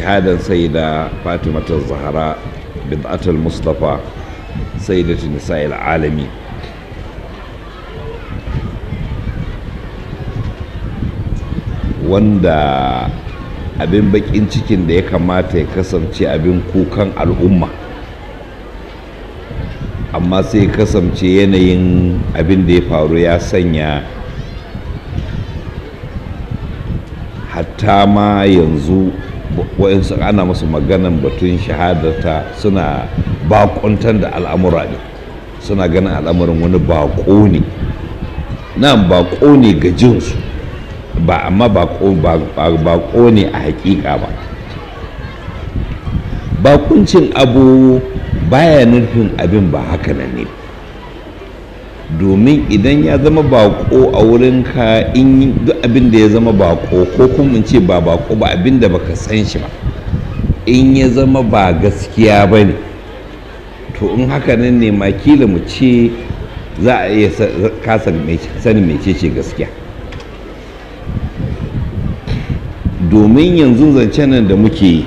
shahadan sayyida fatimata zahara bid'atul mustafa sayyidatu nisa'il alami wanda abin bakin cikin da ya kamata ya kasance abin kukan al'umma amma sai kasance yanayin abin da ya faru ya sanya hatta ma yanzu waɗansu ana masu maganan batun shahadata suna bakuntar da al'amura ne suna ganin al'amuran wani bako ne nan bako ne ga jinsu ba amma bako ne a hakika ba bakuncin abu baya nufin abin ba haka nan ne domin idan ya zama bako a wurinka in duk abin da ya zama bako ko kuma in ce ba bako ba abin da baka san shi ba in ya zama ba gaskiya ba ne to in haka nan ne makila mu ce za a iya kasa sanin mecece gaskiya domin yanzu zancen nan da muke yi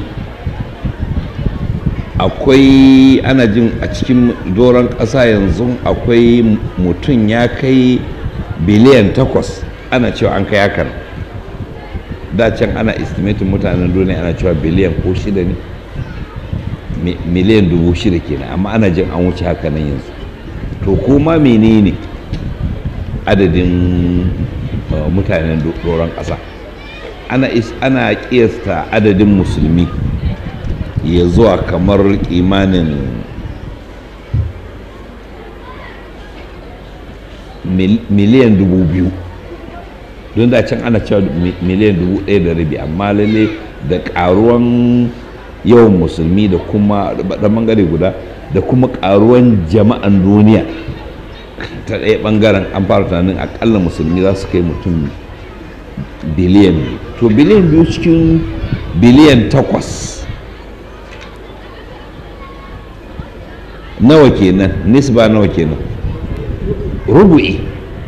akwai ana jin a cikin doron ƙasa yanzu akwai mutum ya kai biliyan takwas ana cewa an kai hakan da can ana estimatin mutanen duniya ana cewa biliyan ko shida ne miliyan dubu shida kenan amma ana jin an wuce haka nan yanzu to kuma menene adadin mutanen doron ƙasa ana ana kiyasta adadin musulmi ya zuwa kamar imanin miliyan dubu biyu don da can ana cewa miliyan dubu ɗaya da rabi amma lalle da ƙaruwan yawan musulmi da kuma da bangare guda da kuma ƙaruwan jama'an duniya ta ɗaya ɓangaren an fara tunanin akalla musulmi za su kai mutum biliyan biyu to biliyan biyu cikin biliyan takwas nawa kenan nisba nawa kenan rubu'i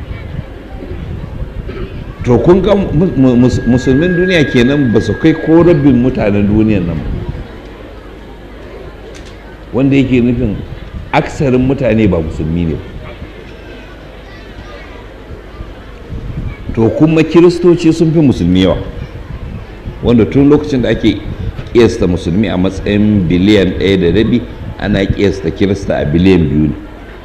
to kun ga musulmin duniya kenan ba su kai ko rabin mutanen duniyan nan wanda yake nufin aksarin mutane ba musulmi ne to kuma kiristoci sun fi musulmi yawa wanda tun lokacin da ake kiyasta musulmi a matsayin biliyan ɗaya da rabi ana kiyasta kirista a biliyan biyu ne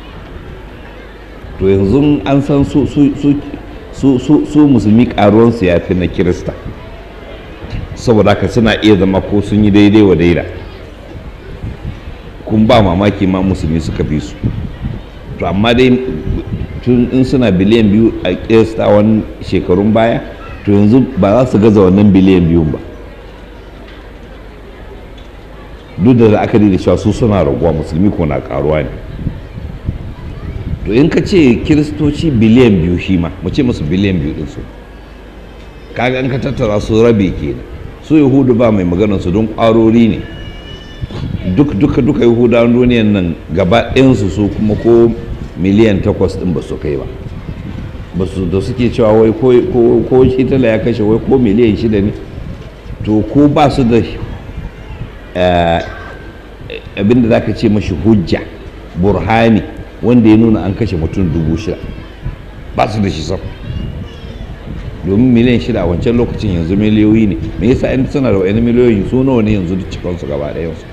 to yanzu an san su su musulmi karuwansu ya fi na kirista saboda haka suna iya zama ko sun yi daidai wa daida kun ba mamaki ma musulmi suka fi su to amma dai tun in suna biliyan biyu a kiyasta wani shekarun baya to yanzu ba za su gaza wannan biliyan biyun ba duk da la'akari da cewa su suna raguwa musulmi ko na karuwa ne to in ka ce kiristoci biliyan biyu shi ma mu ce musu biliyan biyu din su kaga in ka tattara su rabe ke su yahudu ba mai maganar su don kwarori ne duk duka duka yahudawan duniyan nan gaba ɗayansu su kuma ko miliyan takwas ɗin ba su kai ba ba su da suke cewa wai ko shitala ya kashe wai ko miliyan shida ne to ko ba su da abinda za ka ce mashi hujja burhani wanda ya nuna an kashe mutum dubu shida ba su da shi sam domin miliyan shida a wancan lokacin yanzu miliyoyi ne me yasa yan suna da wani miliyoyi su nawa ne yanzu duk cikinsu gaba ɗayansu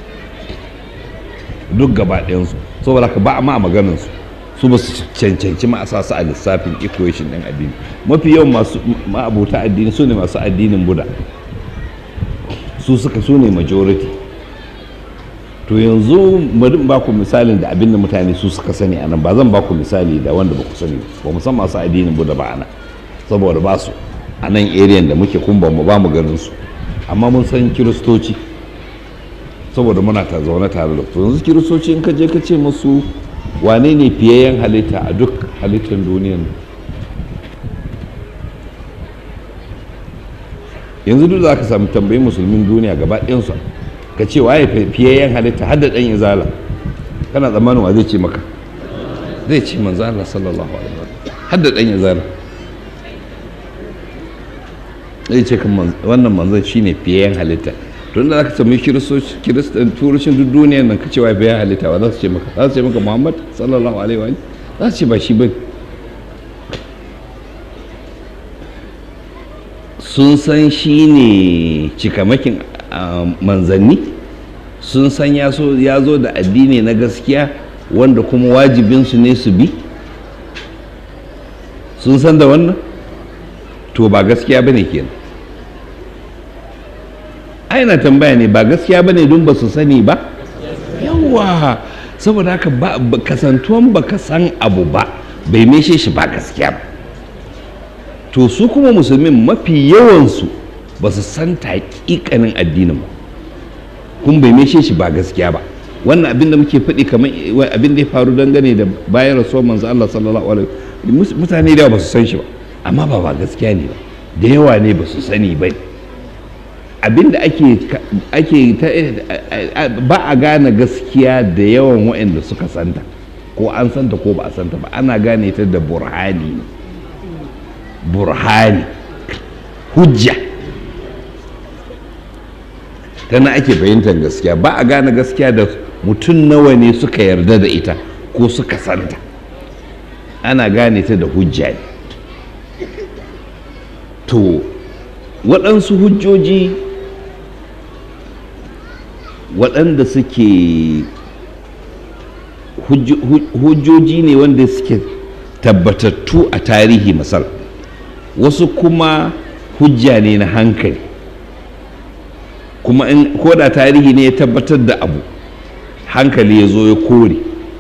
duk gaba ɗayansu saboda ka ba ma a maganansu su ba su cancanci ma a sa su a lissafin equation ɗin addini mafi yawan masu ma'abuta addini su ne masu addinin buda su suka su ne majority to yanzu bari ba ku misalin da abin da mutane su suka sani anan ba zan ba ku misali da wanda ba ku sani ba mu san masu addinin buda ba anan saboda ba su a nan area da muke kun ba mu ba mu ganin su amma mun san kiristoci saboda muna ta zaune tare da su yanzu kiristoci in ka je ka ce musu wane ne fiyayyen halitta a duk halittar duniyan yanzu duk za ka samu tambayi musulmin duniya gaba ɗayansu ka ce waye fiyayyen halitta har da ɗan izala kana tsammanin wa zai ce maka zai ce manzo Allah sallallahu alaihi wasallam har da ɗan izala zai ce kan wannan manzon shine fiyayyen halitta tun da za ka sami kiristan turushin duk duniyar nan ka cewa bai halitta ba za su ce maka za su ce maka muhammad sallallahu alaihi wa za su ce ba shi ba sun san shi ne cikamakin manzanni sun san ya zo da addini na gaskiya wanda kuma wajibinsu ne su bi sun san da wannan to ba gaskiya ba ne kenan aina tambaya ne ba gaskiya ba ne don ba su sani ba yawa saboda haka kasantuwan ba ka san abu ba bai meshe shi ba gaskiya ba to su kuma musulmin mafi yawansu ba su san taƙiƙanin addinin ba kuma bai meshe shi ba gaskiya ba wannan abin da muke faɗi kamar abin da ya faru dangane da bayan rasuwar manzo Allah sallallahu alaihi mutane da ba su san shi ba amma ba ba gaskiya ne ba da yawa ne ba su sani ba abin da ake ake ba a gane gaskiya da yawan waɗanda suka santa ko an santa ko ba a santa ba ana gane ta da burhani burhani hujja tana ake fahimtar gaskiya ba a gane gaskiya da mutum nawa ne suka yarda da ita ko suka santa ana gane ta da hujja ne to waɗansu hujjoji waɗanda suke hujjoji ne wanda suke tabbatattu a tarihi masar wasu kuma hujja ne na hankali kuma in koda tarihi ne ya tabbatar da abu hankali ya zo ya kore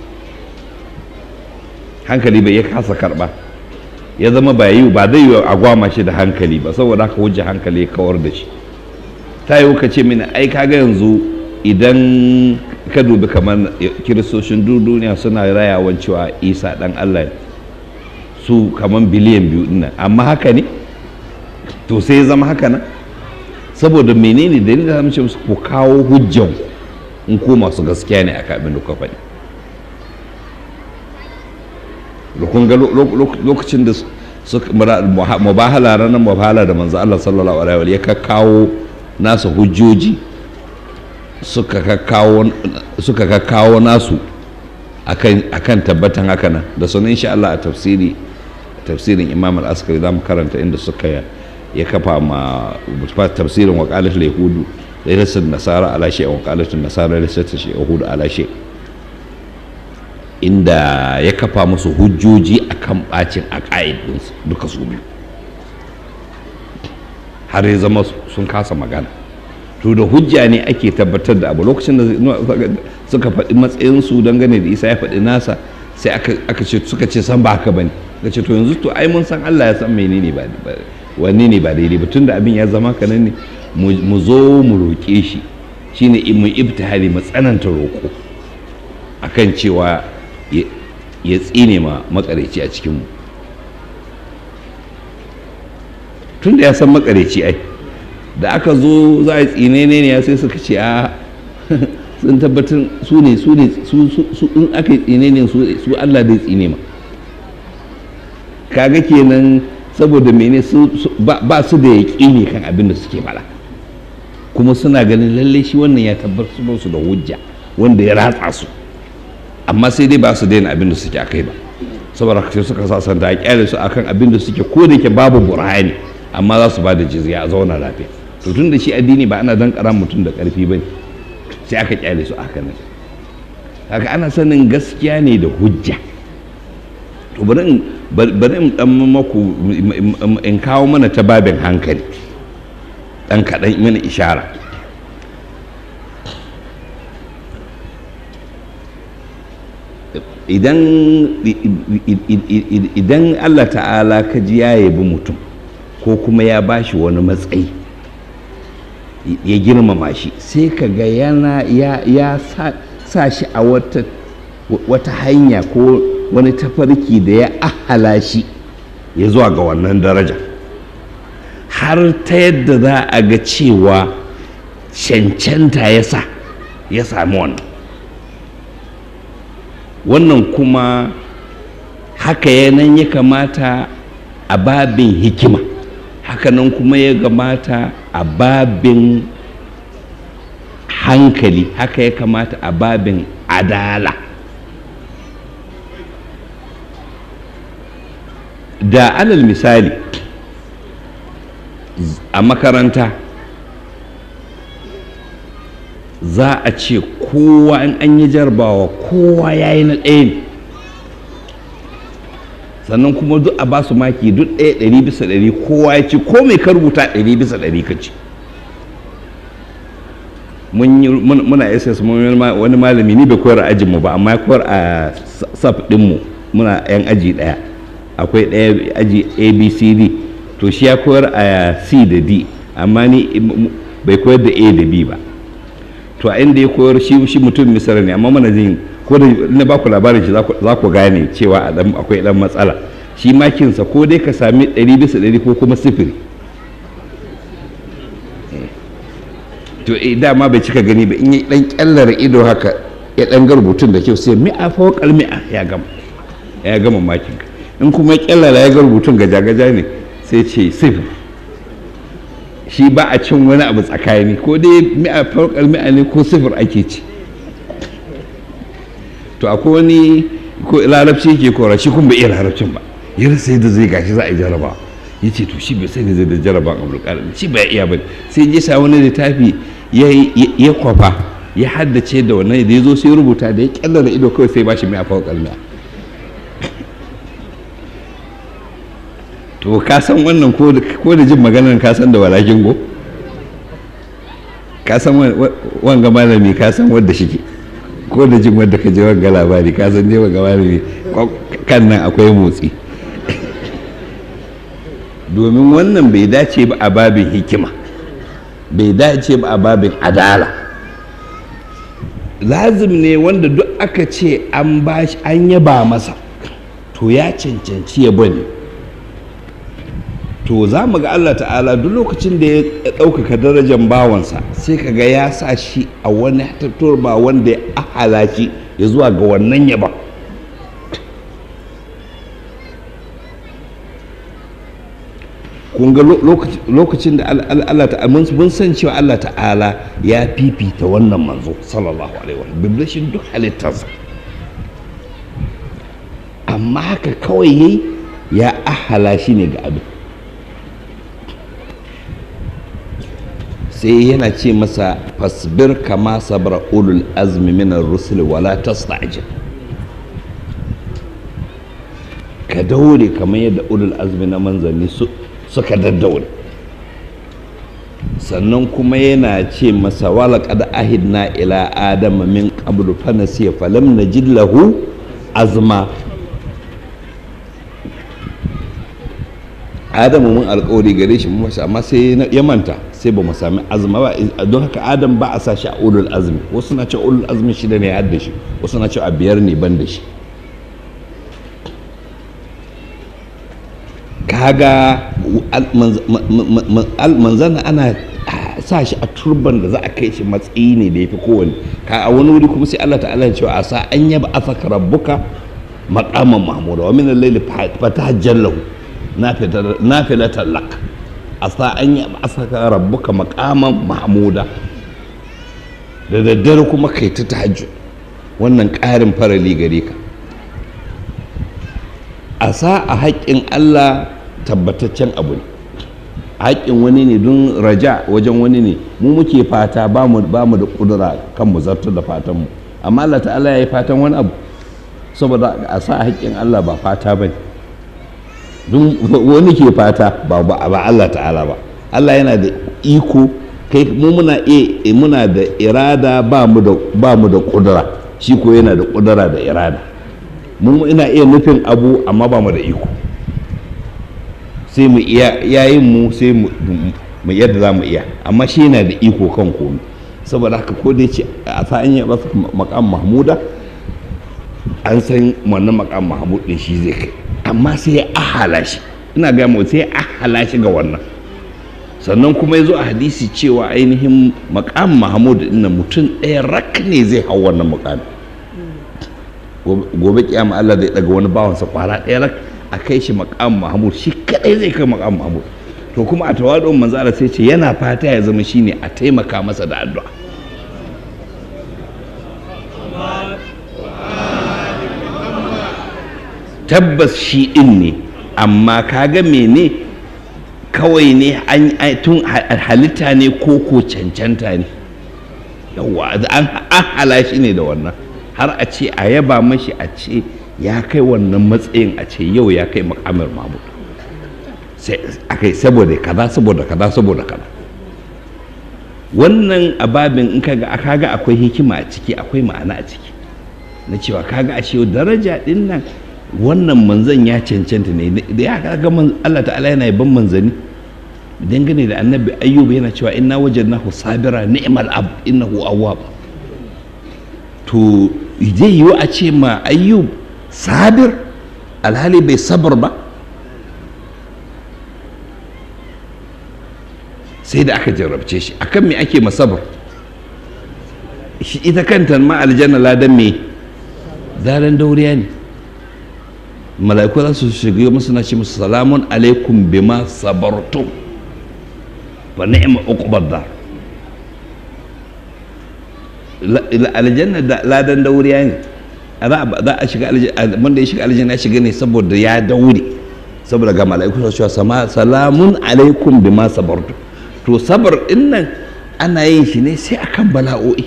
hankali bai ya kasa karba ya zama ba yi ba zai yi a gwama shi da hankali ba saboda haka hujja hankali ya kawar da shi ta yi ka ce mini ai kaga yanzu idan ka dubi kamar kiristocin duniya suna rayawan cewa isa dan allah su kamar biliyan biyu dinnan amma haka ne to sai ya zama haka nan saboda menene dalilin da mace musu ku kawo hujjan in ko masu gaskiya ne aka abin da kuka faɗi da kun ga lokacin da mubahala ranar mubahala da manzo Allah sallallahu alaihi wa ya kawo nasa hujjoji suka kakkawo nasu akan tabbatan haka nan da sunan insha Allah a tafsiri tafsirin imam al-askari za mu karanta inda suka ya kafa ma tafsirin wakalatul yahudu lailatul nasara ala shay wakalatul nasara lailatul yahudu ala shay inda ya kafa musu hujjoji akan bacin aqaid duka su biyu har ya zama sun kasa magana to da hujja ne ake tabbatar da abu lokacin da suka faɗi matsayinsu dangane da isa ya faɗi nasa sai aka ce suka ce san ba haka bane ka ce to yanzu to ai mun san Allah ya san menene ba wanne ne ba daidai ba tunda abin ya zama kanan ne mu zo mu roƙe shi shine mu ibtihali mu tsananta roƙo akan cewa ya tsine ma makareci a cikinmu tunda ya san makareci ai da aka zo za a tsine ne ya sai suka ce a sun tabbatar su ne su ne su in aka yi tsine ne su Allah zai tsine ma kaga kenan saboda mene su ba su da yaƙini kan abin da suke fara kuma suna ganin lalle shi wannan ya tabbatar su da hujja wanda ya ratsa su amma sai dai ba su daina abin da suke akai ba saboda sai suka sa sanda a kyale su akan abin da suke ko da ke babu burhani amma za su ba da jizya a zauna lafiya to tun da shi addini ba ana dan kara mutum da karfi ba sai aka kyale su aka nan haka ana sanin gaskiya ne da hujja to bari in bari in dan maku in kawo mana ta babin hankali dan kaɗan mana ishara idan idan Allah ta'ala ka ji ya yabi mutum ko kuma ya bashi wani matsayi ya girmama shi sai ka ga yana ya sa shi a wata wata hanya ko wani tafarki da ya ahala shi ya zuwa ga wannan daraja har ta yadda za a ga cewa cancanta ya sa ya sami wannan wannan kuma haka yanan ya kamata a babin hikima hakanan kuma ya gamata a babin hankali haka ya kamata a babin adala da alal misali a makaranta za a ce kowa in an yi jarabawa kowa ya yi na ɗaya ne sannan kuma duk a ba su maki duk ɗaya ɗari bisa ɗari kowa ya ci ko mai ka rubuta ɗari bisa ɗari ka ci muna ss wani malami ni bai koyar a ajinmu ba amma ya koyar a saf ɗinmu muna yan aji ɗaya akwai ɗaya aji abcd to shi ya koyar a c da d amma ni bai koyar da a da b ba to a inda ya koyar shi shi mutum misira ne amma mana jin ko da na ba ku labarin shi za ku gane cewa akwai dan matsala shi makinsa ko dai ka sami ɗari bisa ɗari ko kuma sifiri to dama bai cika gani ba in yi dan kyallar ido haka ya dan ga rubutun da kyau sai mi'a fawqal mi'a ya gama ya gama makin in kuma ya kyallara ya ga rubutun gaja-gaja ne sai ce sifir shi ba a cin wani abu tsakani ko dai mi'a farkar mi'a ne ko sifir ake ci to akwai wani ko larabci yake kora shi kuma bai iya larabcin ba ya rasa yadda zai gashi za a yi jaraba ya ce to shi bai sai da zai da jaraba a abdulkadir shi bai iya ba sai ya sa wani littafi ya kwafa ya haddace da wannan da ya zo sai rubuta da ya kyallara ido kawai sai ba shi mi'a farkar mi'a to ka san wannan ko da jin maganar ka san da walakin go ka san wanga malami ka san wadda shike ko da jin wadda ka je wanga labari ka san je wanga malami kan nan akwai motsi domin wannan bai dace ba a babin hikima bai dace ba a babin adala lazim ne wanda duk aka ce an bashi an yaba masa to ya cancanci ya bane to za mu ga Allah ta'ala duk lokacin da ya ɗaukaka darajar bawansa sai ka ga ya sa shi a wani turba wanda ya ahala shi ya zuwa ga wannan yaba kun ga lokacin da Allah ta'ala mun san cewa Allah ta'ala ya fifita wannan manzo sallallahu alaihi wa biblishin duk halittarsa amma haka kawai yayi ya ahala shi ne ga abin sai yana ce masa fasbir kama sabra ulul azmi minar rusul wala tasta'jil ka daure kamar yadda ulul azmi na manzanni suka daddaure sannan kuma yana ce masa wala qad ahidna ila adama min qablu fa nasiya falam najid lahu azma adamu mun alkawari gare shi mu amma sai ya manta sai ba mu sami azma ba don haka adam ba a sa shi a ulul azmi wasu na ce ulul azmi shida ne ya da shi wasu na ce a biyar ne ban da shi kaga manzana ana sa shi a turban da za a kai shi matsayi ne da ya fi kowane ka a wani wuri kuma sai Allah ta'ala ya ce a sa an yaba afaka rabbuka maqaman mahmuda wa min al-layli fatahajjalahu nafilatan lak a sa an yi asaka rabbuka makaman mahmuda da daddare kuma kai ta tahajjud wannan ƙarin farali gare ka a sa a haƙƙin Allah tabbataccen abu ne haƙƙin wani ne don raja wajen wani ne mu muke fata ba mu da ƙudura kan mu zartar da fatanmu amma Allah ta'ala ya yi fatan wani abu saboda a sa haƙƙin Allah ba fata ba ne don wani ke fata ba ba Allah ta'ala ba Allah yana da iko kai mu muna e muna da irada ba mu da ba mu da kudura shi ko yana da kudura da irada mu ina iya nufin abu amma ba mu da iko sai mu iya yayin mu sai mu yadda za mu iya amma shi yana da iko kan komai saboda haka ko dai ce a sa an yi makam mahmuda an san wannan makam mahmud din shi zai kai amma sai ya ahala shi ina ga mu sai ya ahala shi ga wannan sannan kuma ya zo a hadisi cewa ainihin makam mahmud din mutum ɗaya rak ne zai hau wannan makam gobe kiyama Allah zai daga wani bawansa kwara ɗaya rak a kai shi makam mahmud shi kadai zai kai makam mahmud to kuma a tawadon manzo Allah sai ce yana fata ya zama shine a taimaka masa da addu'a tabbas shi in ne amma kaga mene kawai ne an tun halitta ne ko ko cancanta ne yawa an hala shi ne da wannan har a ce a yaba mashi a ce ya kai wannan matsayin a ce yau ya kai makamar mamu akai saboda kaza saboda kaza saboda kaza wannan ababin in kaga kaga akwai hikima a ciki akwai ma'ana a ciki na cewa kaga a ce daraja din nan wannan manzan ya cancanta ne da ya kaga Allah ta'ala yana ban manzani dangane da annabi ayyub yana cewa inna wajadnahu sabira ni'mal ab innahu awwab to zai yiwu a ce ma ayyub sabir alhali bai sabar ba sai da aka jarrabce shi akan me ake masabar shi ita kanta ma aljanna ladan me zaran dauriya ne mala'iku za su shiga musu na ce musu salamun alaikum bima sabartum fa ni'ma uqbad dar aljanna da ladan dauriya ne za a shiga aljanna wanda ya shiga aljanna ya shiga ne saboda ya daure saboda ga mala'iku su cewa salamun alaikum bima sabartum to sabar din nan ana yin shi ne sai akan bala'o'i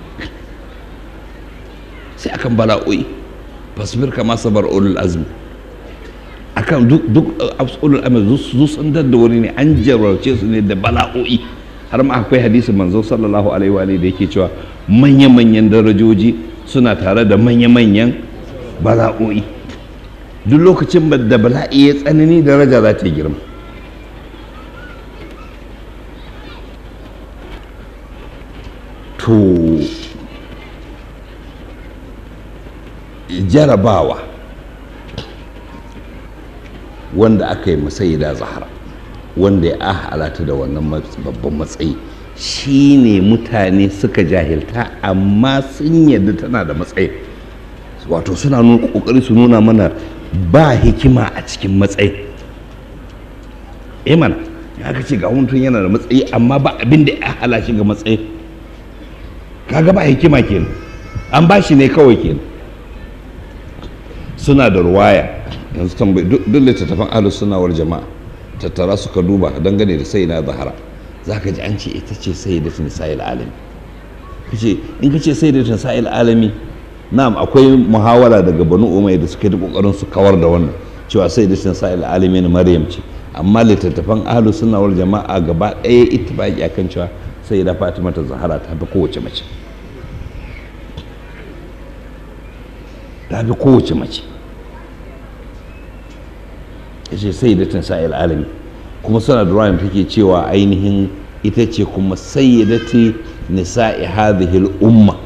sai akan bala'o'i fasbir kama sabar ulul azmi akan duk duk ulul azmi su sun da wani ne an jarrace su ne da bala'o'i har ma akwai hadisi manzo sallallahu alaihi wa da yake cewa manya-manyan darajoji suna tare da manya-manyan bala'o'i duk lokacin da bala'i ya tsanani daraja za ta girma to jarabawa wanda aka yi masayida zahara wanda ya halata da wannan babban matsayi shi ne mutane suka jahilta amma sun yadda tana da matsayi wato suna nuna kokari su nuna mana ba hikima a cikin matsayi eh mana ya ka ce ga mutum yana da matsayi amma ba abin da ya hala shi ga matsayi kaga ba hikima kenan an ba shi ne kawai kenan suna da ruwaya yanzu tambayi duk littattafan ahlus sunna wal jama'a tattara suka duba dangane da sai na zahara za ka ji an ce ita ce sai da nisa'il alami kace in ka ce sai da nisa'il alami na'am akwai muhawara daga banu umai da suke da kokarin su kawar da wannan cewa sai da nisa'il alami na maryam ce amma littattafan ahlu sunna wal jama'a gaba ɗaya ittifaqi akan cewa sai da fatima ta zahara ta fi kowace mace ta fi kowace mace ya ce sai da nisa'il alami kuma suna da ruwan take cewa ainihin ita ce kuma sayyidati nisa'i hadhihi al-umma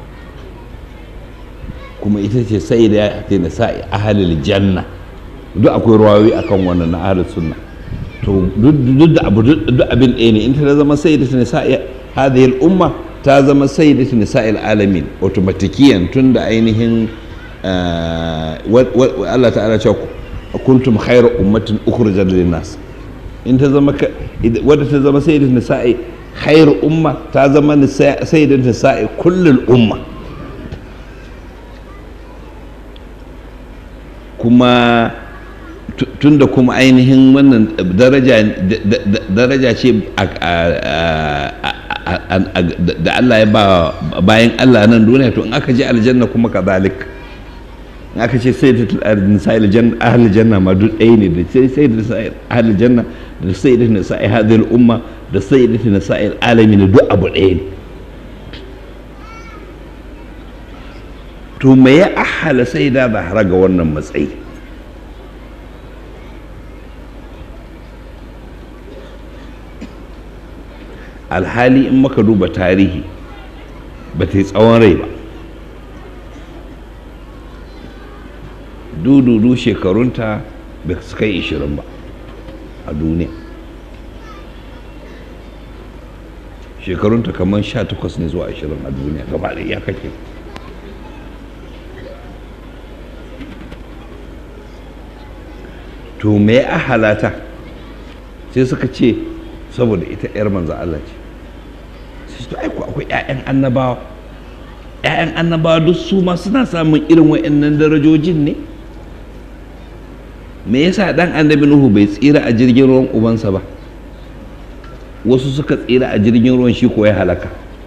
kuma ita ce sayyidati nisa'i ahlil janna duk akwai ruwayoyi akan wannan na ahlus sunna to duk da abu duk abin ɗaya ne in ta zama sayyidati nisa'i hadhihi al-umma ta zama sayyidati nisa'i alamin automatikiyan tunda ainihin Allah ta'ala cewa kuntum khayra ummatin ukhrijat lin-nas in ta zama wadda ta zama sai da nisa'i khair umma ta zama sai da nisa'i kullul umma kuma tunda kuma ainihin wannan daraja ce da Allah ya ba bayan Allah nan duniya to in aka je aljanna kuma kazalik in aka ce sai da nisa'i ahli janna ma duk ɗaya ne da sai da nisa'i ahli janna da sai da nisa'i hadhihi umma da sai da nisa'i alamin duk abu ɗaya ne to me ya ahala sai da zahara ga wannan matsayi alhali in maka duba tarihi ba ta yi tsawon rai ba dududu shekarunta ba su kai ishirin ba a duniya shekarunta kamar sha takwas ne zuwa ashirin a duniya gaba da ya kake to me a halata sai suka ce saboda ita 'yar manzo Allah ce sai to aiko akwai 'ya'yan annabawa 'ya'yan annabawa duk su ma suna samun irin wa'annan darajojin ne me yasa dan annabi nuhu bai tsira a jirgin ruwan ubansa ba wasu suka tsira a jirgin ruwan shi ko ya halaka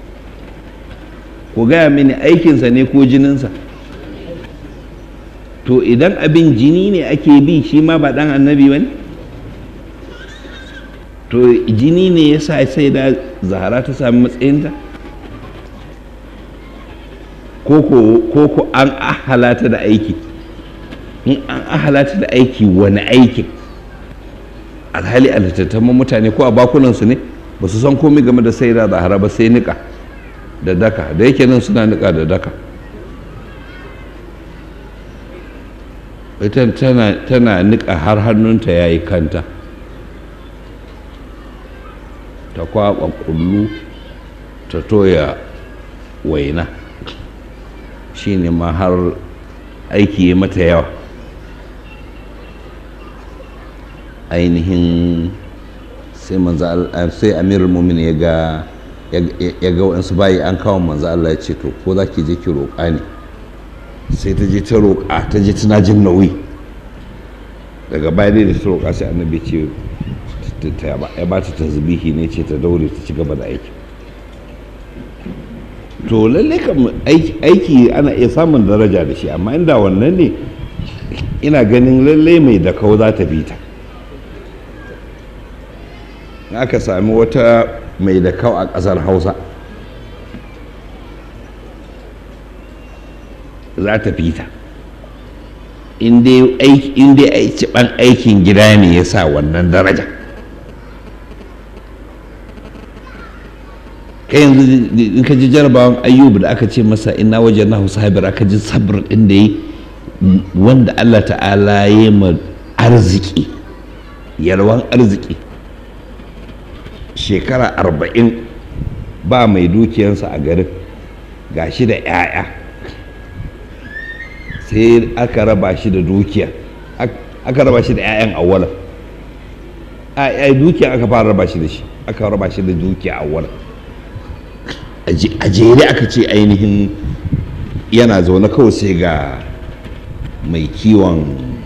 ku gaya mini aikinsa ne ko jininsa to idan abin jini ne ake bi shi ma ba dan annabi ba ne to jini ne ya sa sai da zahara ta sami matsayinta ko ko an ahalata da aiki in an ahalata da aiki wani aikin alhali a littattafan mutane ko a bakunansu ne ba su san komai game da sai da zahara ba sai nika da daka da yake nan suna nika da daka ita tana nika har hannunta ya yi kanta ta kwaɓa kullu ta toya waina shi ne ma har aiki ya mata yawa ainihin sai sai amirul mumin ya ga ya ga waɗansu bayi an kawo manzo Allah ya ce to ko za ki je ki roƙa ne sai ta je ta roƙa ta je tana jin nauyi daga baya dai da ta roƙa sai annabi ce ya ba ta tasbihi ne ce ta daure ta ci gaba da aiki to lalle kam aiki ana iya samun daraja da shi amma inda wannan ne ina ganin lalle mai da kau za ta bi ta aka sami wata mai da kau a ƙasar hausa za ta fi ta in dai aiki aikin gida ne ya sa wannan daraja kai yanzu in ka ji jarabawan ayyubu da aka ce masa ina wajen na sabir aka ji sabir ɗin da yi wanda allah ta'ala ya ma arziki yalwan arziki shekara arba'in ba mai dukiyansa a garin gashi da 'ya'ya sai aka raba shi da dukiya aka raba shi da 'ya'yan awwalan a dukiya aka fara raba shi da shi aka raba shi da dukiya awwalan a jere aka ce ainihin yana zaune kawai sai ga mai kiwon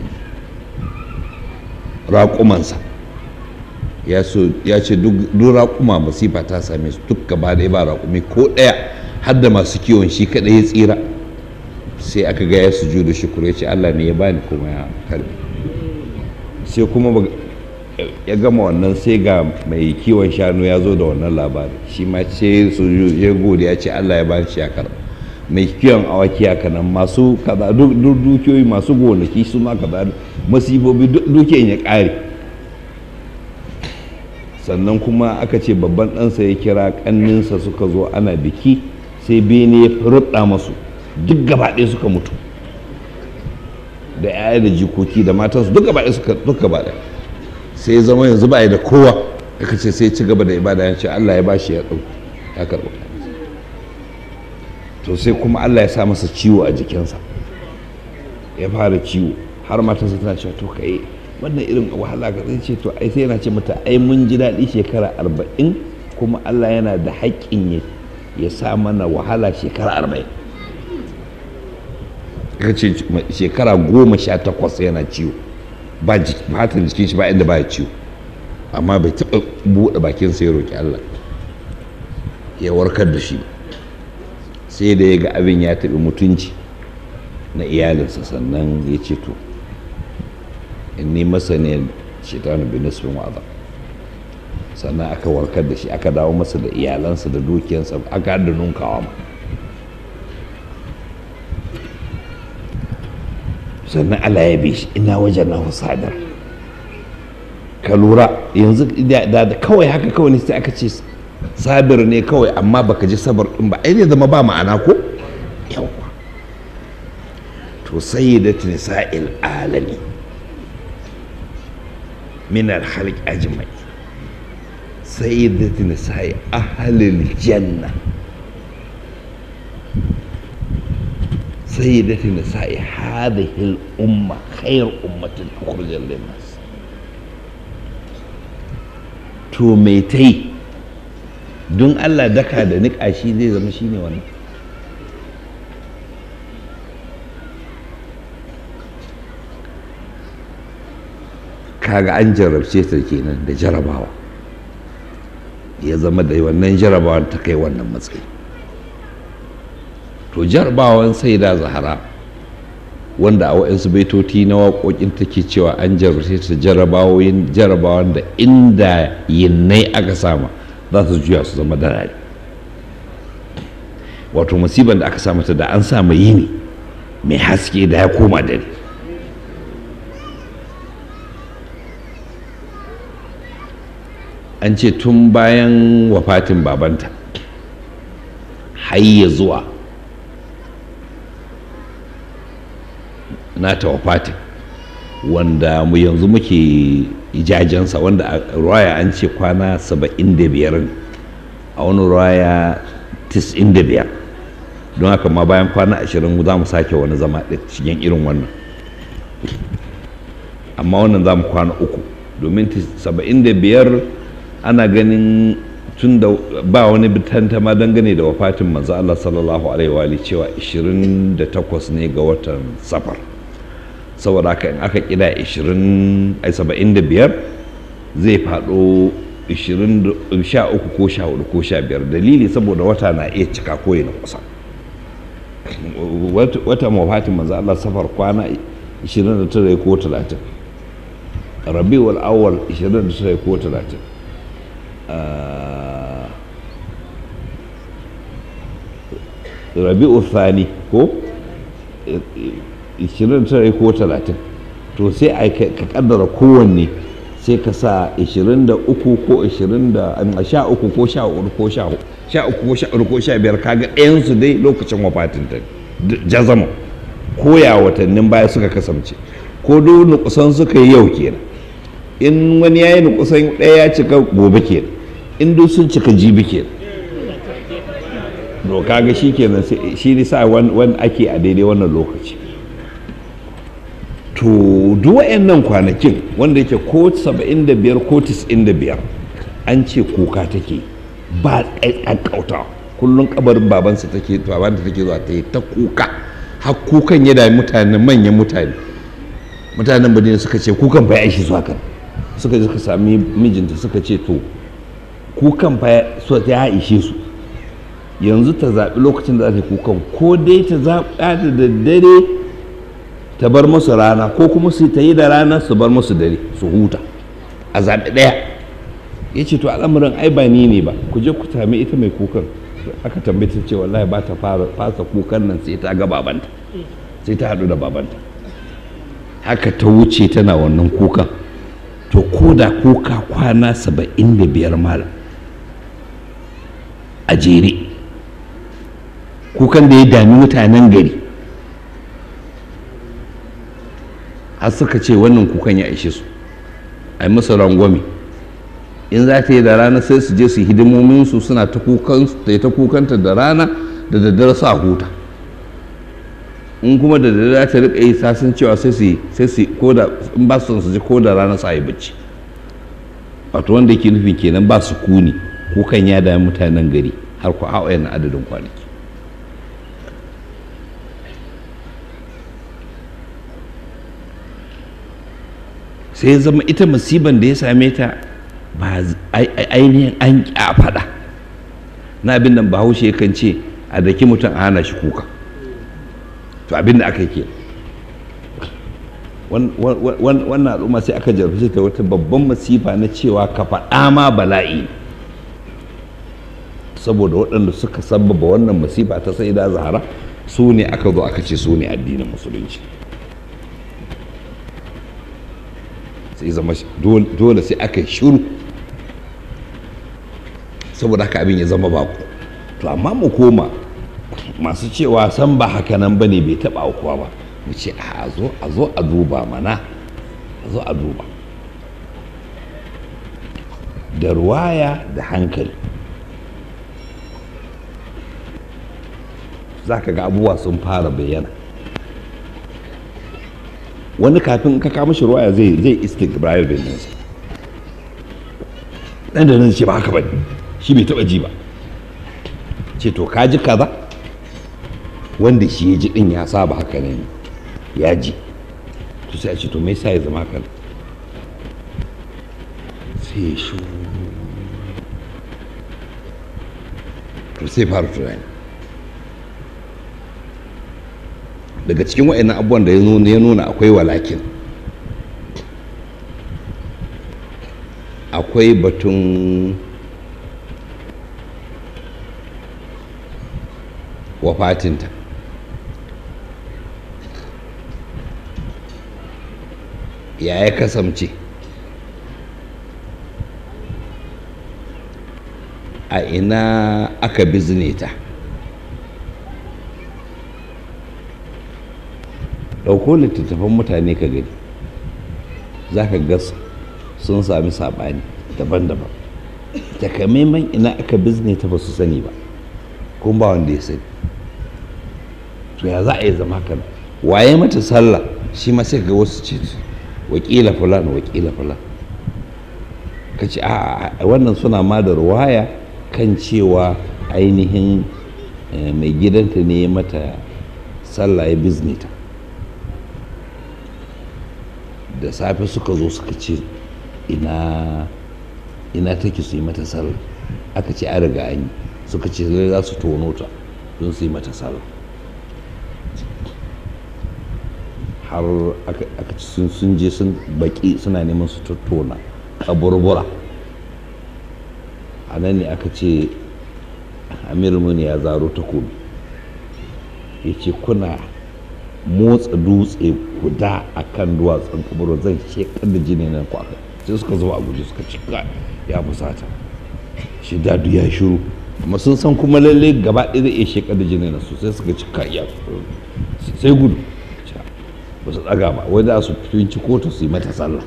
raƙumansa ya ce duk raƙuma masifa ta same su duk gaba ɗaya ba raƙumi ko ɗaya har da masu kiwon shi kaɗai ya tsira sai aka ga ya suju da shukuru ya ce allah ne ya bani kuma ya karbi sai kuma ya gama wannan sai ga mai kiwon shanu ya zo da wannan labari shi ma ce su ya gode ya ce allah ya bani shi ya karba mai kiwon awaki haka nan masu kaza duk dukiyoyi masu gonaki su ma kaza masifobi duk dukiyan ya ƙare sannan kuma aka ce babban ɗansa ya kira ƙanninsa suka zo ana biki sai bene ya rubɗa masu duk gaba ɗaya suka mutu da 'ya'ya da jikoki da matansu duk gaba ɗaya suka duk gaba ɗaya sai ya zama yanzu ba da kowa aka ce sai ci gaba da ibada ya ce Allah ya bashi ya ɗau ya karɓa to sai kuma Allah ya sa masa ciwo a jikinsa ya fara ciwo har matarsa tana cewa to kai wannan irin wahala ka zai ce to ai sai yana ce mata ai mun ji daɗi shekara arba'in kuma Allah yana da haƙƙin ya sa mana wahala shekara arba'in ka ce shekara goma sha takwas yana ciwo ba fatan jikin shi ba inda ba ya ciwo amma bai taɓa buɗe bakinsa ya roƙi Allah ya warkar da shi sai da ya ga abin ya taɓi mutunci na iyalinsa sannan ya ce to inni masaniyar shaitanu bin nisbin wa'aza sannan aka warkar da shi aka dawo masa da iyalansa da dukiyansa aka da nunkawa ma sannan Allah ya bi shi ina wajen na sadar ka lura yanzu da kawai haka kawai ne sai aka ce sabir ne kawai amma baka ji sabar din ba ai ne zama ba ma'ana ko yawa to sayyidat nisa'il alami min al-khalq ajma'i sayyidat nisa'i ahlil janna سيدة نساء هذه الأمة خير أمة أخرجت للناس to mai ta yi don allah daka da niƙa shi zai zama shi ne wannan kaga an jarabce ta kenan da jarabawa ya zama da wannan jarabawan ta kai wannan matsayi to jarabawan sai da zahara wanda a wa'insu baitoti na waƙoƙin take cewa an jarabce ta jarabawoyin jarabawan da inda yinnai aka sama za su juya su zama darari wato musibar da aka sa mata da an samu yini mai haske da ya koma dare an ce tun bayan wafatin babanta hayya zuwa nata wafatin wanda mu yanzu muke ijajensa wanda a ruwaya an ce kwana 75 a wani ruwaya 95 don haka ma bayan kwana 20 za mu sake wani zama ɗin shigen irin wannan amma wannan za mu kwana uku domin 75 ana ganin tun da ba wani tantama dangane da wafatin manzo Allah sallallahu alaihi wa cewa 28 ne ga watan safar saboda haka in aka kida 20 ai 75 zai faɗo 13 ko 14 ko 15 dalili saboda wata na iya cika ko na kusa wata wafatin manzo Allah safar kwana 29 ko 30 rabiul awwal 29 ko 30 rabi'u thani ko 29 ko 30 to sai a ka kaddara kowanne sai ka sa 23 ko 20 da 13 ko 14 ko 13 ko 14 ko 15 kaga ɗayansu dai lokacin wafatin ta jazama ko ya watannin baya suka kasance ko duk nukusan suka yi yau kenan in wani ya yi nukusan ɗaya ya cika gobe kenan in duk sun cika jibi kenan to kaga shi kenan shi ne sa wani ake a daidai wannan lokaci to duk nan kwanakin wanda yake ko 75 ko 95 an ce kuka take ba ƙaƙƙauta kullum kabarin babansa take babanta take zuwa ta yi ta kuka har kukan ya dami mutane manyan mutane mutanen badina suka ce kukan fa ya ishi zuwa kan suka je suka sami mijinta suka ce to kukan fa ya ishe su yanzu ta zaɓi lokacin da za ta yi kukan ko dai ta zaɓa da daddare ta bar musu rana ko kuma su ta yi da rana su bar musu dare su huta a zaɓi ɗaya ya ce to al'amuran ai ba ni ne ba ku je ku sami ita mai kukan aka tambaye ta ce wallahi ba ta fara fasa kukan nan sai ta ga babanta sai ta haɗu da babanta haka ta wuce tana wannan kukan to ko da kuka kwana saba'in da biyar mala a jere kukan da ya dami mutanen gari har suka ce wannan kukan ya ishe su a yi musu rangwame in za ta yi da rana sai su je su hidimominsu suna ta kukanta da rana da daddare su a huta in kuma da daddare ta rika yi sasin cewa sai su sai su ko da in ba su su ji ko da rana su a yi bacci wato wanda yake nufin kenan ba su kuni kukan ya dami mutanen gari har ku hawa yana adadin kwanaki sai zama ita musiban da ya same ta ba ainihin an a faɗa na abin da bahaushe kan ce a daki mutum a hana shi kuka to abin da aka ke wannan al'umma sai aka jarfi ta wata babban masifa na cewa ka faɗa ma bala'i saboda waɗanda suka sababa wannan masifa ta sai da zahara su ne aka zo aka ce su ne addinin musulunci sai zama dole sai aka yi shuru saboda haka abin ya zama baku to amma mu koma masu cewa san ba haka nan ba ne bai taɓa aukuwa ba mu ce a zo a zo a duba mana a zo a duba da ruwaya da hankali za ka ga abubuwa sun fara bayyana wani kafin ka kama shi ruwaya zai zai istiqbal bin nan dan da nan ce ba haka bane shi bai taba ji ba ce to ka ji kaza wanda shi ya ji din ya saba haka ne ya ji to sai a ce to me yasa ya zama haka sai ya shi to sai fara tunani daga cikin wa'annan abubuwan da ya nuna akwai walakin akwai batun wafatinta ya ya kasance a ina aka bizne ta ɗauko littattafan mutane ka gani za ka ga sun sami saɓani daban-daban takamaiman ina aka bizne ta ba su sani ba kuma ba wanda ya sani to ya za a yi zama kan waye mata sallah shi ma sai ga wasu ce wakila fulan wakila fulan ka ce a wannan suna ma da ruwaya kan cewa ainihin mai gidanta ne mata sallah ya bizne ta da safe suka zo suka ce ina ina take su yi mata sallah aka ce an riga an yi suka ce zai za su tono ta don su yi mata sallah har aka ci sun je sun baki suna neman su tattona kaburbura a nan ne aka ce amir muni ya zaro takobi ya ce kuna motsa dutse guda a kan duwatsun kaburbura zan shekar da jini nan ku aka sai suka zuba a guje suka cika ya fusata shi dadu ya shiru amma sun san kuma lalle gaba ɗaya zai iya shekar da jini nan sosai suka cika ya sai gudu ba su tsaga ba wai za su finci kotu su yi mata sallah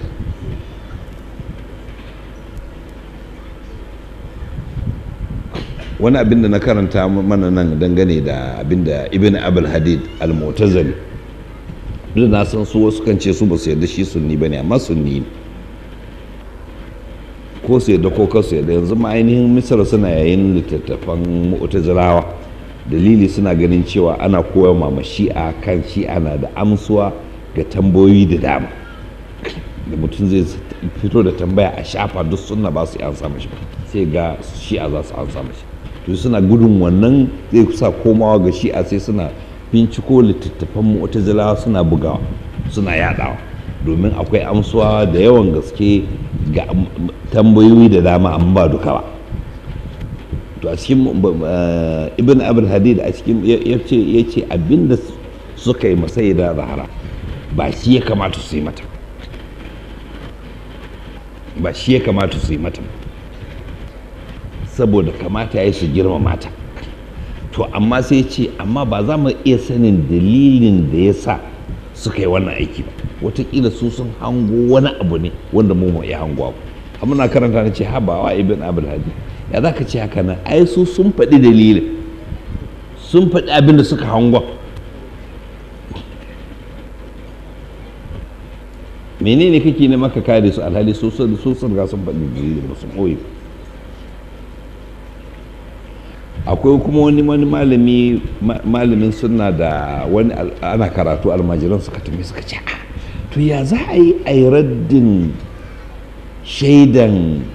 wani abin da na karanta mana nan dangane da abin da ibn abul hadid al-mu'tazili duk na san su wasu kan ce su ba su yarda shi sunni bane amma sunni ne ko su yarda ko kasu yarda yanzu ma ainihin misar suna yayin littattafan mu'tazilawa dalili suna ganin cewa ana koya ma shi'a kan shi'a na da amsuwa ga tambayoyi da dama da mutum zai fito da tambaya a shafa duk suna ba su ansa mashi sai ga shi'a za su ansa mashi to suna gudun wannan zai sa komawa ga shi'a sai suna binciko littattafan mu'tazilawa suna bugawa suna yadawa domin akwai amsuwa da yawan gaske ga tambayoyi da dama amma ba duka ba to a cikin ibn abul hadid a cikin ya ce abinda suka yi masai da zahara ba shi ya kamata su yi mata ba shi ya kamata su yi mata saboda kamata ya yi su girma mata to amma sai ce amma ba za mu iya sanin dalilin da ya sa suka yi wannan aiki ba watakila su sun hango wani abu ne wanda mu iya hango abu amma na karanta na ce habawa ibn abul hadid ya za ka ce haka nan ai su sun faɗi dalilin sun faɗi abin da suka hangon menene kake ne maka kare su alhali su sun riga sun faɗi dalilin ba su ɓoye akwai kuma wani wani malami malamin suna da wani ana karatu almajiran suka tambaye suka ce to ya za a yi a yi raddin shaidan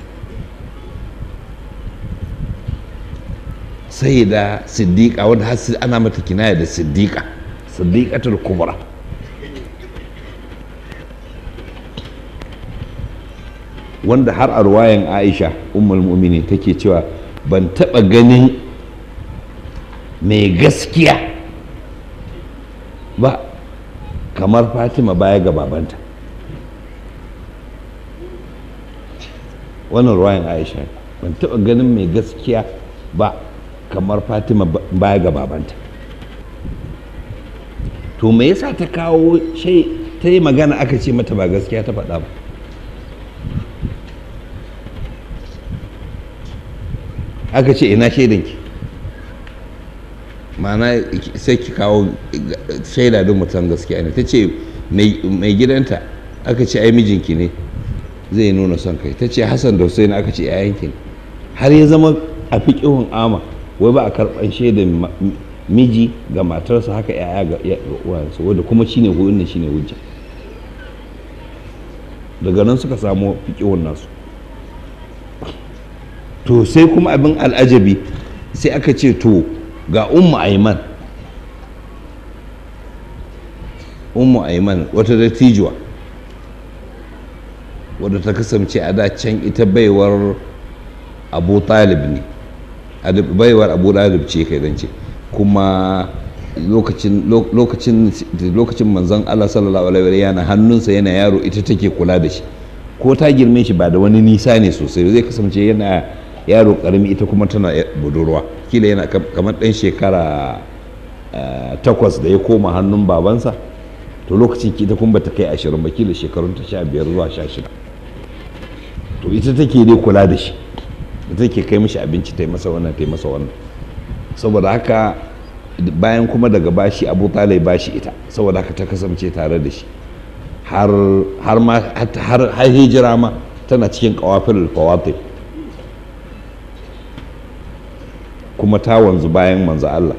sai da siddiƙa wanda har ana mata kinaya da siddiƙa siddiƙatul kubra wanda har a ruwayan aisha ummul mu'mini take cewa ban taɓa ganin mai gaskiya ba kamar fatima baya ga babanta wannan ruwayan aisha ban taɓa ganin mai gaskiya ba kamar fatima baya ga babanta to me yasa ta kawo shai ta yi magana aka ce mata ba gaskiya ta faɗa ba aka ce ina shaidanki ma'ana sai ki kawo shaida don mutum gaskiya ne ta ce mai gidanta aka ce ai mijinki ne zai nuna son kai ta ce hassan da hussein aka ce yayanki ne har ya zama a fiƙihun ama wai ba a karɓar shaidan miji ga matarsa haka yaya ga uwansa wadda kuma shine wannan shine hujja daga nan suka samu fiƙihun nasu to sai kuma abin al'ajabi sai aka ce to ga ummu aiman ummu aiman wata dattijuwa wadda ta kasance a da can ita baiwar abu talib ne baiwar abu talib ce kai zance kuma lokacin lokacin lokacin manzon Allah sallallahu alaihi wa yana hannunsa yana yaro ita take kula da shi ko ta girme shi ba da wani nisa ne sosai zai kasance yana yaro karami ita kuma tana budurwa kila yana kamar ɗan shekara takwas da ya koma hannun babansa to lokacin ita kuma bata kai ashirin ba kila shekarun ta sha biyar zuwa sha shida to ita take dai kula da shi ita take kai mishi abinci ta yi masa wannan ta yi masa wannan saboda haka bayan kuma daga bashi abu talai bashi ita saboda haka ta kasance tare da shi har ma har hijira ma tana cikin kawafin fawatif kuma ta wanzu bayan manzo Allah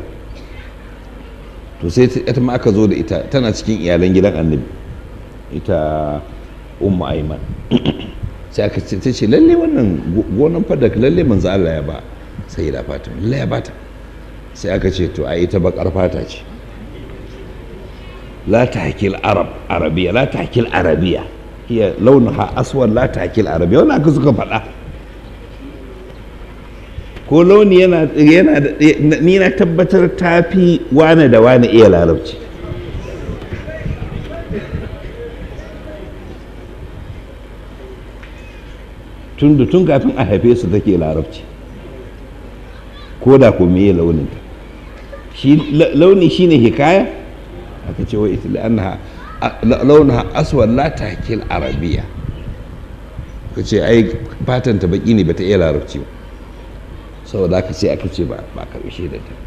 to sai ita ma aka zo da ita tana cikin iyalan gidan annabi ita ummu aiman sai aka ce ta ce lalle wannan gonan fadak lalle manzo Allah ya ba sai da fatima lalle ya bata sai aka ce to a ita bakar fata ce la tahkil arab arabiya la tahkil arabiya hiya launuha aswad la tahkil arabiya wannan aka suka faɗa ko launi yana yana ni na tabbatar tafi wane da wane iya larabci tun da tun kafin a haife su take larabci ko da ko meye launinta shi launi shine hikaya aka ce wai ita annaha launaha aswad la tahkil arabiya ka ce ai fatan ta baki ne bata iya larabci ba saboda aka ce aka ce ba ba karbi shaidar ta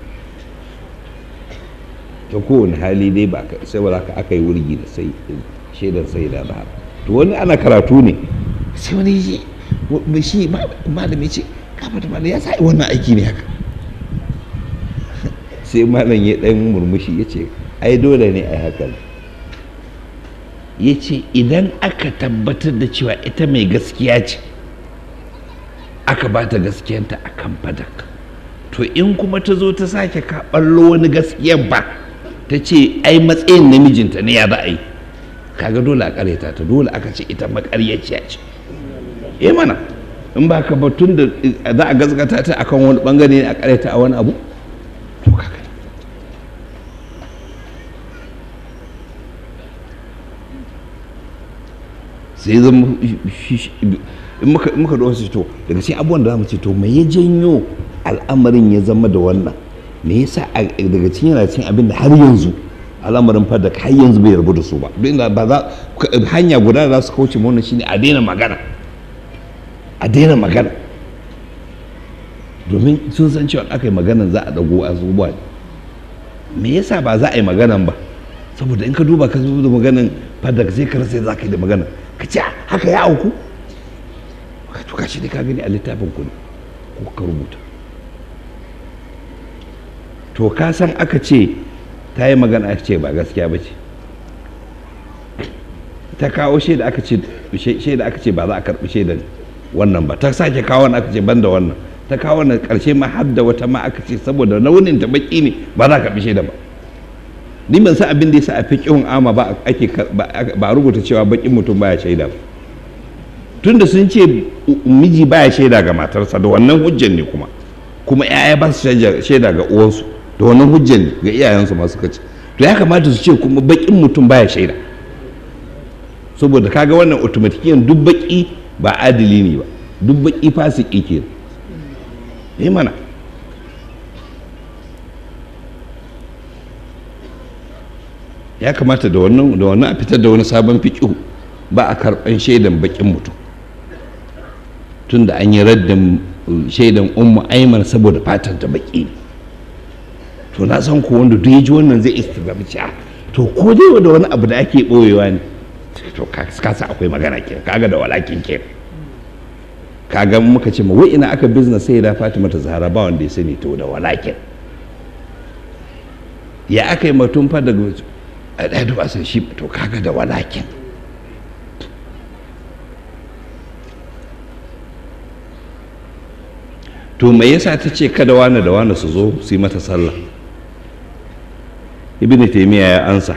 ta kowane hali dai ba saboda haka aka yi wurgi da sai shaidar sai da zahar to wani ana karatu ne sai wani yi shi malami ce kafa da malami ya sa wannan aiki ne haka sai malam ya dan murmushi ya ce ai dole ne a haka ya ce idan aka tabbatar da cewa ita mai gaskiya ce aka ba ta gaskiyanta a kan fadak to in kuma ta zo ta sake kaɓallo wani gaskiyan ba ta ce ai matsayin namijinta ne ya za a yi kaga dole a karyata ta dole aka ce ita makaryaciya ce eh mana in ba ka batun da za a gazgata ta akan wani bangare ne a karyata a wani abu to kaga sai zama in muka da wasu to daga cikin abubuwan da za mu ce to me ya janyo al'amarin ya zama da wannan me yasa daga cikin yana cikin abin da har yanzu al'amarin fada har yanzu bai rabu da su ba duk inda ba za hanya guda da za su kauce wannan shine a daina magana a daina magana domin sun san cewa aka yi maganan za a dago azubuwa me yasa ba za a yi maganan ba saboda in ka duba ka zo da maganan fada sai ka rasa za ka yi da magana ka ce haka ya auku to kashi ne ka gani a littafin ku ne ko ka rubuta to ka san aka ce ta yi magana aka ce ba gaskiya ba ce ta kawo shaida aka ce shaida aka ce ba za a karɓi shaidan wannan ba ta sake kawo wani aka ce ban da wannan ta kawo wannan ƙarshe ma har da wata ma aka ce saboda launin ta baki ne ba za a karɓi shaida ba ni ban san abin da ya sa a fi ƙihun ama ba ake ba rubuta cewa bakin mutum baya shaida ba tunda sun ce miji baya shaida ga matarsa da wannan hujjan ne kuma kuma 'ya'ya ba su shaida ga uwansu da wannan hujjan ne ga iyayensu masu kaci to ya kamata su ce kuma bakin mutum baya shaida saboda kaga wannan automatikiyan duk baki ba adili ne ba duk baki fasiki ke ne mana ya kamata da wannan da wannan a fitar da wani sabon fiƙihu ba a karɓan shaidan bakin mutum tun da an yi raddin shaidan ummu aiman saboda fatan ta baki ne to na san ko wanda duk ya ji wannan zai istigami ci to ko dai da wani abu da ake boyewa ne to ka sa akwai magana ke kaga da walakin ke kaga muka ce ma wai ina aka business sai da Fatima ta Zahra ba wanda ya sani to da walakin ya aka yi mutum fa daga a ɗaya duba sai shi to kaga da walakin to me yasa ta ce kada wani da wani su zo su yi mata sallah ibn taymiya ya ansa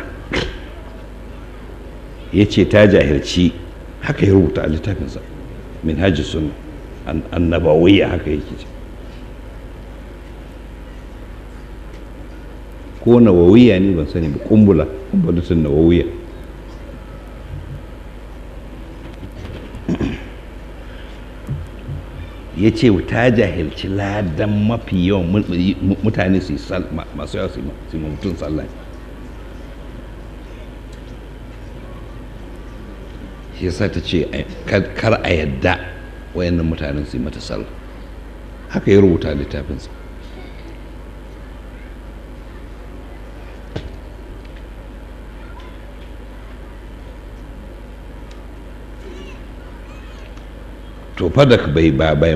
ya ce ta jahilci haka ya rubuta a littafinsa min hajji sunna annabawiyya haka yake ce ko nawawiya ne ban sani ba kumbula kumbulatun nawawiya ya ce ta jahilci ladan mafi yawan mutane su yi masu yawa su yi mutum sallah shi yasa ta ce kar a yadda wayannan mutanen su yi mata sallah haka ya rubuta littafinsa to fadak bai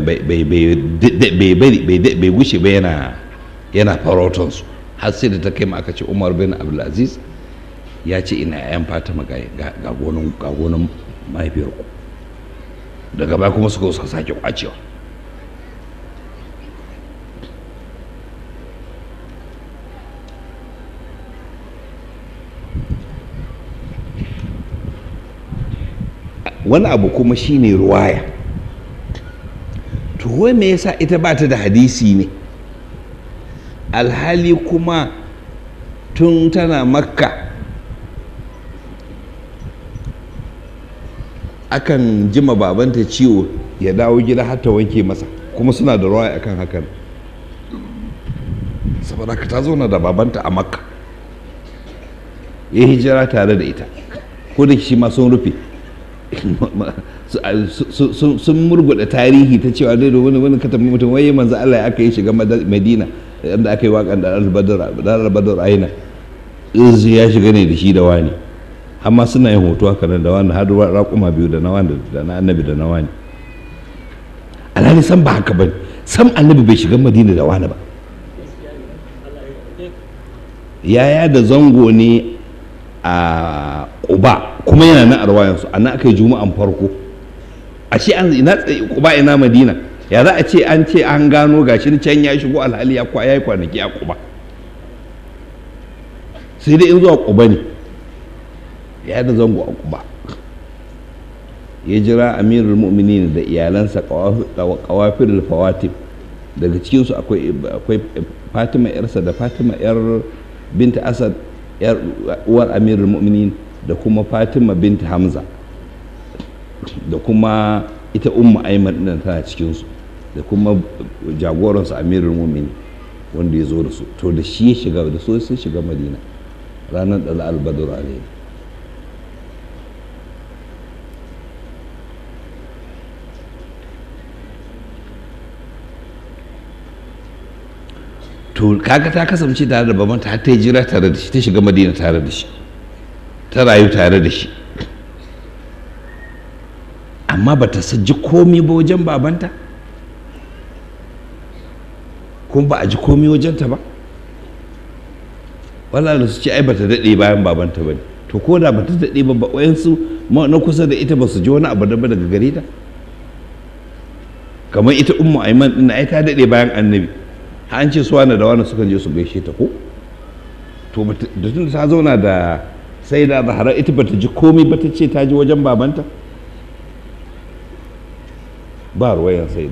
bai gushe ba yana yana farautansu har sai da ta kai aka ce umar bin abdulaziz ya ce ina yan fatima ga gonan mahaifiyarku daga baya kuma suka suka sake kwacewa wani abu kuma shine ruwaya to wai me yasa ita ba ta da hadisi ne alhali kuma tun tana makka akan jima babanta ciwo ya dawo gida har ta wanke masa kuma suna da ruwa akan hakan saboda ka ta zauna da babanta a makka ya hijira tare da ita ko da shi ma sun rufe sun murguda tarihi ta cewa dai da wani wani katabin mutum waye manzo Allah aka yi shiga Madina inda aka yi waƙan da al-badr aina ya shiga ne da shi da wani amma suna yin hoto haka nan da wani har raƙuma biyu da na wani da na annabi da na wani alhali san ba haka bane sam annabi bai shiga Madina da wani ba yaya da zango ne a Quba kuma yana nan a rawayansu a nan aka yi juma'an farko a ce an ina Quba ina Madina ya za a ce an ce an gano gashi can ya shigo alhali ya kwa yayi kwanaki a Quba sai dai in zuwa Quba ne ya da zango a Quba ya jira amirul mu'minin da iyalansa kawafir fawatim daga cikinsu akwai fatima yarsa da fatima yar binta asad yar uwar amirul mu'minin da kuma fatima binta hamza da kuma ita umma aiman ɗin tana cikinsu da kuma jagoransu amirul mu'minin wanda ya zo da su to da shi ya shiga da so sun shiga madina ranar da albadur alayhi to kaga ta kasance tare da babanta har ta yi jira tare da shi ta shiga madina tare da shi ta rayu tare da shi amma ba ta ji komi ba wajen babanta kuma ba a ji komi wajenta ba wala da su ce ai ba ta daɗe bayan babanta ba ne to ko da ba ta daɗe ba wayansu na kusa da ita ba su ji wani abu da ba daga gare ta kamar ita ummu aiman ɗin ai ta daɗe bayan annabi an ce su wani da wani sukan je su gaishe ta ko to da tun ta zauna da sai da zahara ita bata ji komai ba ta ce ta ji wajen babanta ba ruwayan sai da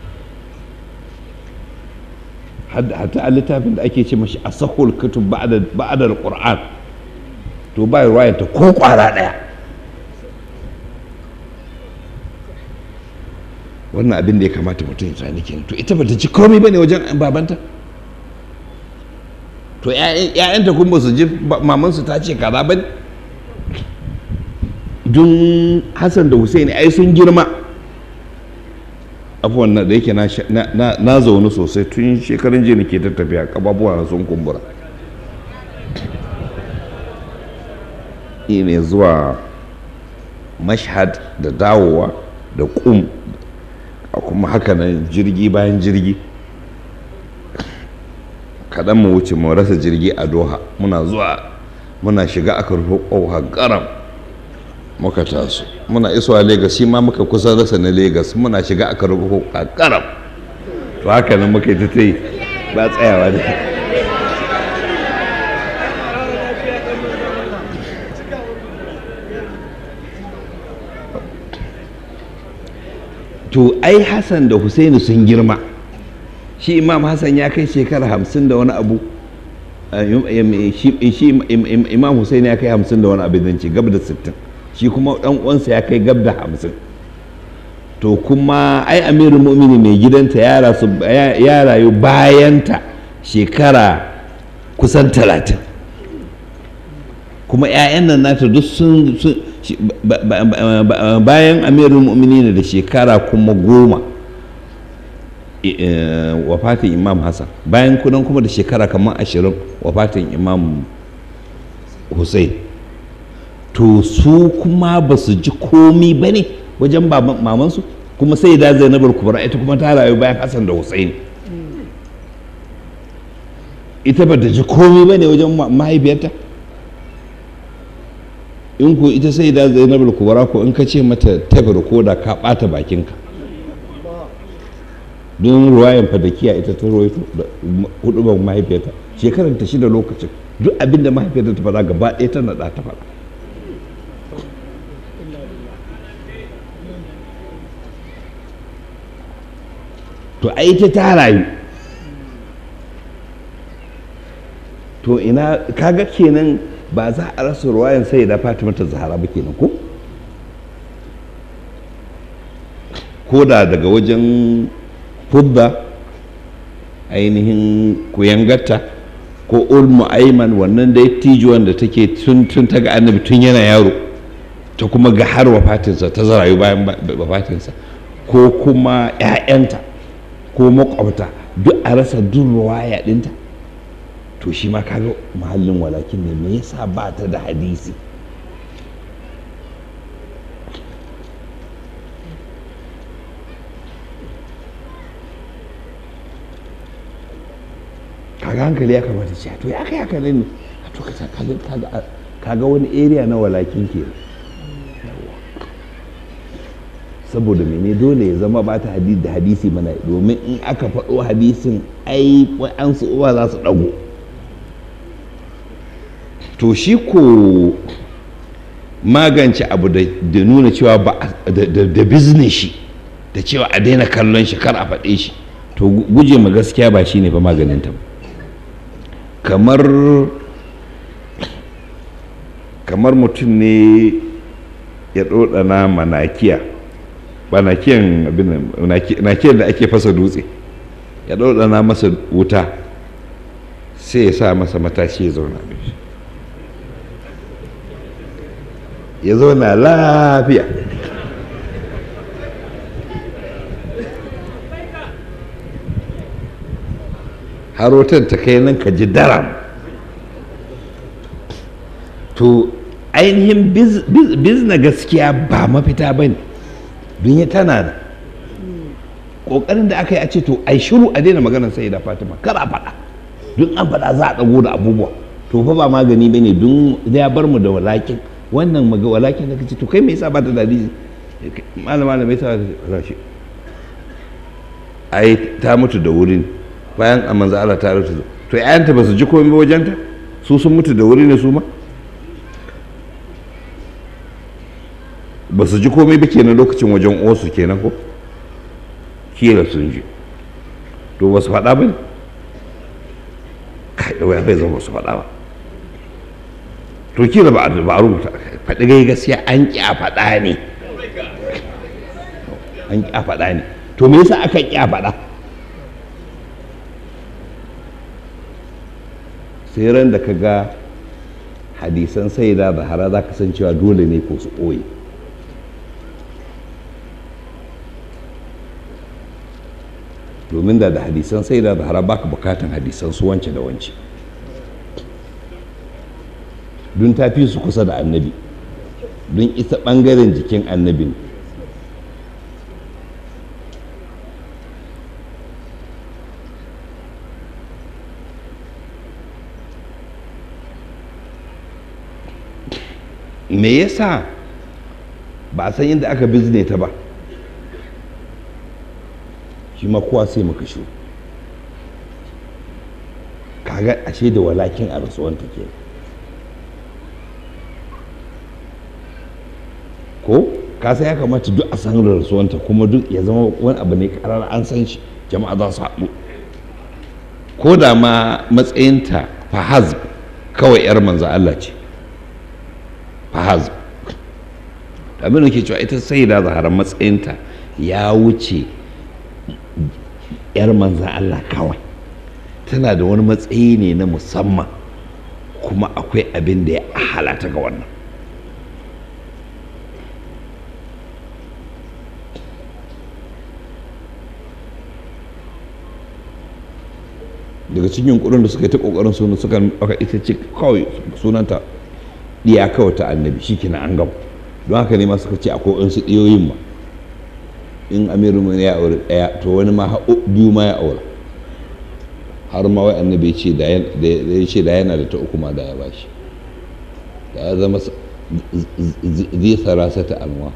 zahara hatta a littafin da ake ce mashi a sahul kutub ba'adar qur'an to ba ruwayan ta ko kwara daya wannan abin da ya kamata mutum ya tsani kenan to ita bata ji komai bane wajen babanta to ƴaƴanta kun ba su ji mamansu ta ce kaza ba don hassan da husaini ai sun girma abubuwan da yake na zaune sosai tun shekarun jiya ke tattafiya kababuwa na sun kumbura ne zuwa mashhad da dawowa da kum a kuma haka nan jirgi bayan jirgi kaɗan mu wuce mu rasa jirgi a doha muna zuwa muna shiga aka rufe ƙoha garam muka taso muna isuwa Legas shi ma muka kusa rasa na Legas muna shiga aka rufe ƙoha garam to haka nan muka yi ta yi ba tsayawa da to ai hassan da husaini sun girma shi imam hassan ya kai shekara hamsin da wani abu shi imam husaini ya kai hamsin da wani abu zan ce gab da sittin shi kuma dan uwansa ya kai gab da hamsin to kuma ai amirin mu'mini mai gidanta ya rayu bayanta shekara kusan talatin kuma 'ya'yan nan nata duk sun bayan amirin mu'mini da shekara kuma goma wafatin imam hassan bayan kudan kuma da shekara kamar ashirin wafatin imam hussein to su kuma ba su ji komi ba ne wajen mamansu kuma sai da zainabar kubra ita kuma ta rayu bayan hassan da hussein ita ba ta ji komi ba ne wajen mahaifiyarta in ko ita sai da zainabar kubra ko in ka ce mata tabar ko da ka bata bakinka don ruwayan fadakiya ita ta rawaito da hudubar mahaifiyarta shekarar ta shida lokacin duk abin da mahaifiyarta ta faɗa gaba ɗaya ta naɗa ta faɗa to ai ta ta rayu to ina kaga kenan ba za a rasa ruwayan sai da fatima ta zahara ba kenan ko ko da daga wajen fudda ainihin kuyangarta ko ulmu aiman wannan dai tijuwan da take tun tun ta ga annabi tun yana yaro ta kuma ga har wafatinsa ta zarayu bayan wafatinsa ko kuma 'ya'yanta ko makwabta duk a rasa duk ruwaya ɗinta to shi ma kaga mahallin walakin ne me yasa ba ta da hadisi kaga hankali ya kamata ce to ya kai haka ne to kaga kaga wani area na walakin ke saboda mene dole ya zama ba ta hadisi da hadisi mana domin in aka faɗo hadisin ai an su uwa za su ɗago to shi ko magance abu da nuna cewa ba da business shi da cewa a daina kallon shi kar a faɗe shi to guje ma gaskiya ba shine ba maganin ta kamar kamar mutum ne ya ɗoɗana manakiya ba nakiyan abin nakiyan da ake fasa dutse ya ɗoɗana masa wuta sai ya sa masa matashi ya zauna shi ya zauna lafiya harotar ta kai nan ka ji daram to ainihin bizna gaskiya ba mafita ba ne don ya tana da ƙoƙarin da aka yi a ce to ai shiru a daina maganar sai da fatima kar a faɗa don an faɗa za a ɗago da abubuwa to fa ba magani ba ne don ya bar mu da walakin wannan maga walakin da kace to kai me yasa ba ta dadi malama da me yasa rashi ai ta mutu da wurin bayan a manzo Allah ta rutu to ƴaƴanta ba su ji komai ba wajenta su sun mutu da wuri ne su ma ba su ji komai ba kenan lokacin wajen osu kenan ko kila sun ji to ba su faɗa ba ne kai wai bai zama ba su faɗa ba to kila ba a rubuta faɗi gai gaskiya an ƙi a faɗa ne an ƙi a faɗa ne to me yasa aka ƙi a faɗa sai ran da ka ga hadisan sai da zahara za ka san cewa dole ne ko su ɓoye domin da da hadisan sai da zahara baka bukatan hadisan su wance da wance don ta fi su kusa da annabi don ita ɓangaren jikin annabin me yasa ba a san inda aka bizne ta ba shi ma kowa sai muka shi kaga ashe da walakin a rasuwanta ke ko kasa ya kamata duk a san rasuwanta kuma duk ya zama wani abu ne karar an san shi jama'a za su haɗu ko da ma matsayinta fahaz kawai 'yar manzo Allah ce fahaz abin da ke cewa ita sai da zaharar matsayinta ya wuce 'yar manzo Allah kawai tana da wani matsayi ne na musamman kuma akwai abin da ya halata ga wannan daga cikin yunkurin da suka yi ta kokarin suna suka aka ita ce kawai sunanta diya kawai ta annabi shi kina an gaba don haka ne ma suka ce akwai wasu diyoyin ma in amiru mai ya aure daya to wani ma biyu ma ya aure har ma wai annabi ce da ya ce da yana da ta uku ma da ya bashi da ya zama zai sarasa ta alwa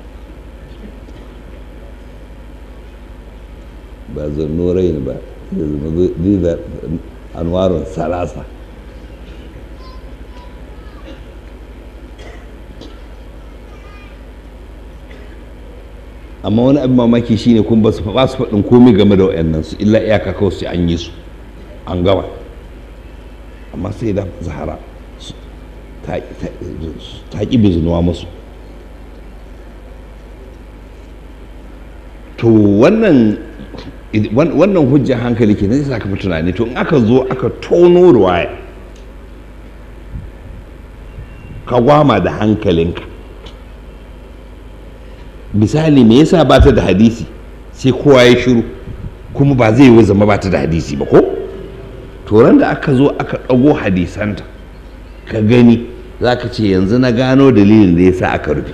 ba zannurai ba zai da anwarun salasa amma wani abin mamaki shine kun ba su ba su faɗin komai game da wayannan su illa iyaka kawai sai an yi su an gama amma sai da zahara ta ƙi bizinuwa musu to wannan wannan hujjar hankali ke zai saka fi tunani to in aka zo aka tono ruwaya ka gwama da hankalinka misali me yasa ba ta da hadisi sai kowa ya shiru kuma ba zai yi zama ba ta da hadisi ba ko turan da aka zo aka ɗago hadisanta ka gani za ka ce yanzu na gano dalilin da ya sa aka rufe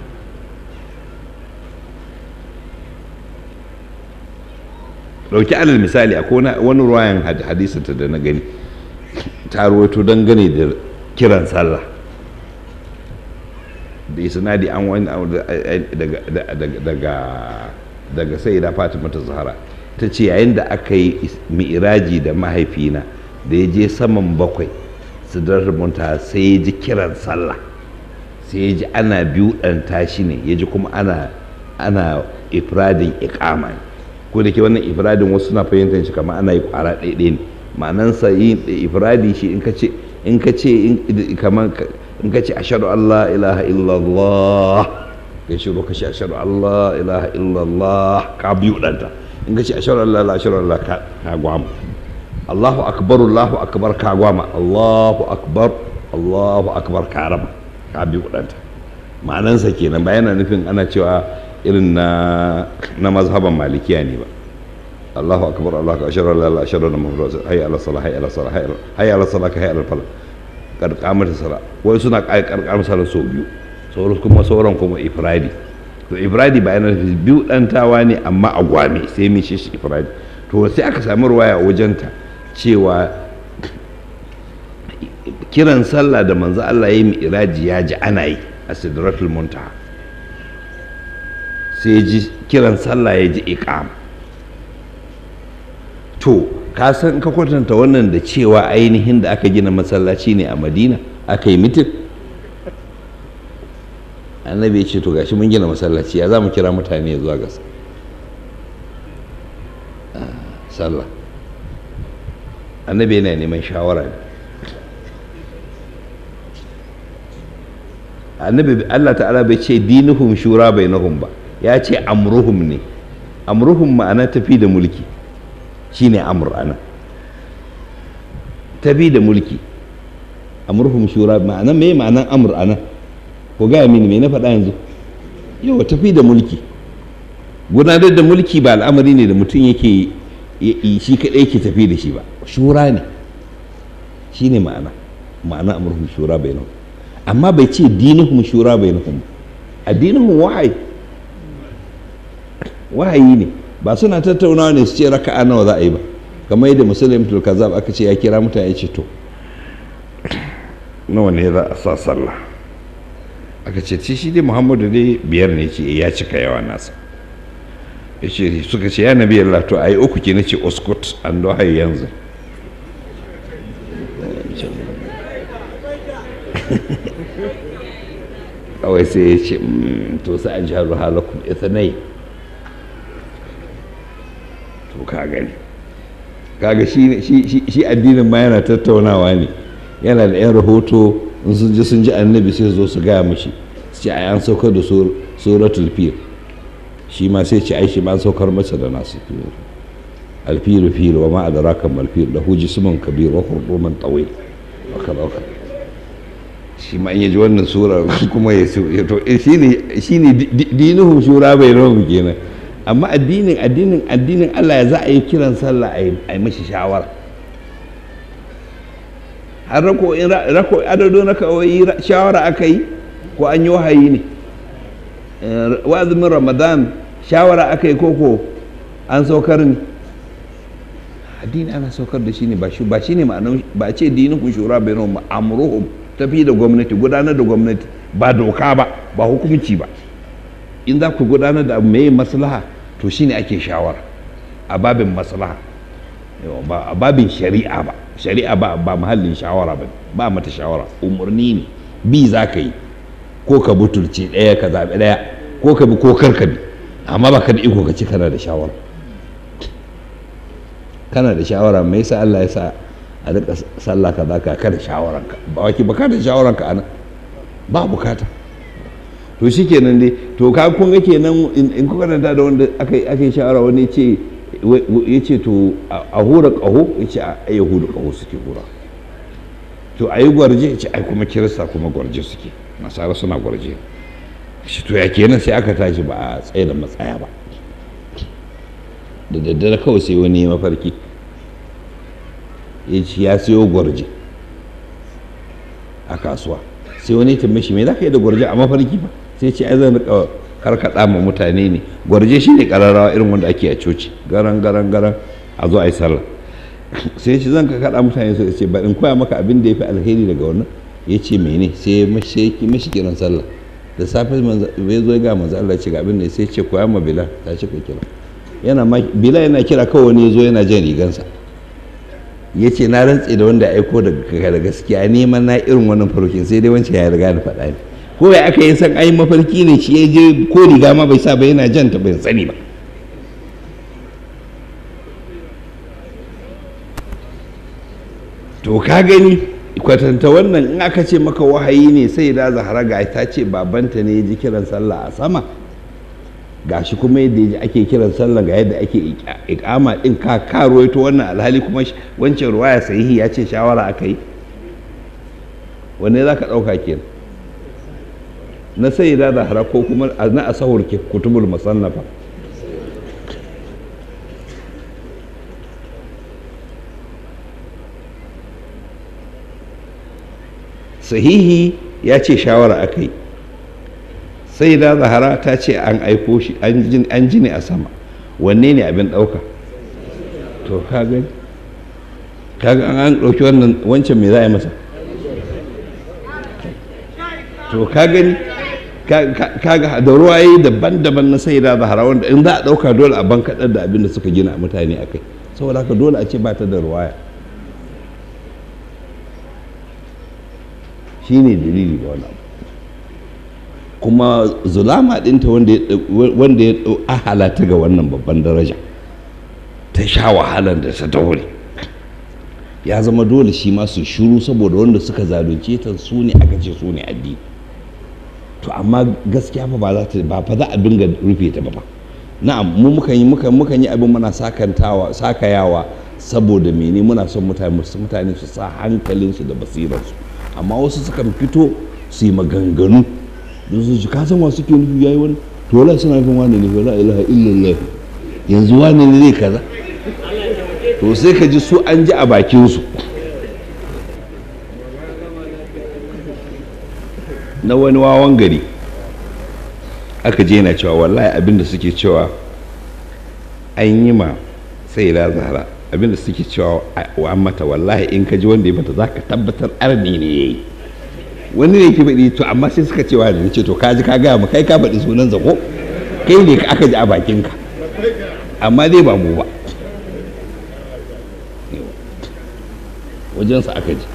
ɗauki alal misali akwai wani ruwayan hadisinta da na gani ta ruwaito dangane da kiran sallah da isnadi an wani daga daga sai da fatima ta zahara ta ce yayin da aka yi mi'iraji da mahaifina da ya je saman bakwai su munta sai ya ji kiran sallah sai ya ji ana biyu ɗan tashi ne ya ji kuma ana ana ifradin ikama ne ko da ke wannan ifradin wasu suna fahimtar shi kamar ana yi kwara ɗaiɗai ne ma'anansa yin ifradi shi in ka ce in ka ce kamar in ka ce ashadu Allah ilaha illallah ka shiru ka ce ashadu Allah ilaha illallah ka biyu ɗanta in ka ce ashadu Allah la ashadu Allah ka gwama Allahu akbar Allahu akbar ka gwama Allahu akbar Allahu akbar ka raba ka biyu ɗanta ma'anansa kenan ba yana nufin ana cewa irin na na mazhaban malikiya ne ba Allahu akbar Allahu akbar ashhadu an la ilaha illallah muhammadur hayya ala salah hayya ala salah hayya ala salah hayya ala falah karkamar sala wai suna karkamar sala sau biyu sauran kuma sauran kuma ifradi to ifradi ba yana nufi biyu dantawa ne amma a gwame sai mai shi ifradi to sai aka sami ruwaya wajenta cewa kiran sallah da manzo Allah ya yi iraji ya ji ana yi a sidratul muntaha sai ji kiran sallah ya ji iqam to ka san ka kwatanta wannan da cewa ainihin da aka gina masallaci ne a madina aka yi mitin annabi ya ce to gashi mun gina masallaci ya za mu kira mutane zuwa ga sallah annabi yana neman shawara ne annabi Allah ta'ala bai ce dinuhum shura bainahum ba ya ce amruhum ne amruhum ma'ana tafi da mulki shine amr ana tafi da mulki amruhum shura ma'ana me ma'anan amr ana ko gaya mini me na faɗa yanzu yau tafi da mulki gudanar da mulki ba al'amari ne da mutum yake shi kaɗai yake tafi da shi ba shura ne shine ma'ana ma'ana amruhum shura bainahum amma bai ce dinuhum shura bainahum addinuhum wahayi wahayi ne ba suna tattaunawa ne su ce raka'a nawa za a yi ba kamar yadda musulun tul kazab aka ce ya kira mutane ya ce to nawa ne za a sa sallah aka ce ce shi dai muhammadu dai biyar ne ce ya cika yawa nasa ya ce suka ce ya nabi Allah to a yi uku ke na ce oskut an do har yanzu kawai sai ya ce to sai an jaru halakun ithanai to ka gani kaga shi addinin ma yana tattaunawa ne yana da 'yan rahoto in sun ji sun ji annabi sai zo su gaya mashi su ce ai an saukar da suratul fil shi ma sai ce ai shi ma an saukar masa da nasu fil alfilu fil wa ma adraka mal fil lahu jismun kabir wa khurduman tawil wa kaza wa shi ma in yaji wannan sura kuma ya to shine shine dinuhu shura bai rawu kenan amma addinin addinin addinin Allah ya za a yi kiran sallah a yi mashi shawara har rako rako adado na kawai shawara aka yi ko an yi wahayi ne wazumin ramadan shawara aka yi koko an saukar ne addini ana saukar da shi ne ba shi ne ma'anar ba ce dinin kun shura bai nan amruhum tafi da gwamnati gudanar da gwamnati ba doka ba ba hukunci ba in za ku gudanar da abu mai maslaha to shine ake shawara a babin maslaha ba a babin shari'a ba shari'a ba ba mahallin shawara ba ba mata shawara umarni ne bi za ka yi ko ka butulce ɗaya ka zaɓi ɗaya ko ka bi ko kar ka bi amma ba ka da iko ka ci kana da shawara kana da shawara me yasa Allah ya sa a rika sallah ka za ka kada shawaranka ba waki ba ka da shawaranka ana ba bukata to shi kenan dai to ka kun ga kenan in kuka karanta da wanda aka yi shawara wani ya ce ya ce to a hura ƙaho ya ce a yahudu ƙaho suke hura to a yi gwarje ya ce ai kuma kirista kuma gwarje suke nasara suna gwarje shi to ya kenan sai aka tashi ba a tsaye da matsaya ba da daddare kawai sai wani ya mafarki ya ce ya siyo gwarje a kasuwa sai wani ya tambaye shi me za ka yi da gwarje a mafarki ba sai ce ai zan rika karkada ma mutane ne gwarje shine kararrawa irin wanda ake a coci garan garan garan a zo a yi sallah sai ce zan ka kada mutane su ce ba in koya maka abin da ya fi alheri daga wannan ya ce mene sai ya mashi kiran sallah da safe bai zo ga manzo Allah ce ga abin da sai ce koya ma bila ta ce ka kira yana ma bila yana kira kawai wani ya zo yana jan rigansa ya ce na rantse da wanda aiko da gaskiya neman na irin wannan farkin sai dai wancan ya riga da faɗa ne ko ya aka yi san ai mafarki ne shi ya je ko riga ma bai sa ba yana jan ta bai sani ba to ka gani kwatanta wannan in aka ce maka wahayi ne sai da zahara ga ta ce babanta ne ya ji kiran sallah a sama gashi kuma yadda ya ji ake kiran sallah ga yadda ake ikama din ka ka ruwaito wannan alhali kuma wancan ruwaya sahihi ya ce shawara aka yi wanne za ka ɗauka kenan na sai da zahara ko kuma na asahur ke kutubul musannafa sahihi ya ce shawara aka yi sai da zahara ta ce an aiko shi an ji ne a sama wanne ne abin ɗauka to ka gani kaga an ɗauki wannan wancan me za a yi masa to ka gani kaga da ruwaye daban-daban na sai da zahara wanda in za a ɗauka dole a ban kaɗar da abin da suka gina mutane a kai saboda haka dole a ce ba ta da ruwaya shi ne dalili ba wani abu kuma zulama ɗinta wanda ya ɗau ahala ta ga wannan babban daraja ta sha wahalar da ta daure ya zama dole shi ma su shiru saboda wanda suka zalunce ta su ne aka ce su ne addini to amma gaskiya fa ba za ta ba fa za a dinga rufe ta ba ba na'am mu mukan yi mukan mukan yi abin muna sakantawa sakayawa saboda mene muna son mutane mutane su sa hankalinsu da basirarsu amma wasu sukan fito su yi maganganu don su ji kasan wasu ke nufi yayi wani to wala suna nufin wani ne wala ilaha illallah yanzu wani ne zai kaza to sai ka ji su an ji a bakinsu na wani wawan gari aka je na cewa wallahi abinda suke cewa an yi ma sai la zahara abinda suke cewa wa mata wallahi in ka ji wanda ya mata za ka tabbatar arni ne ya yi wani ne ke faɗi to amma sai suka cewa da ce to ka ji ka gaya mu kai ka faɗi sunan zako kai ne aka ji a bakinka amma dai ba mu ba wajensa aka ji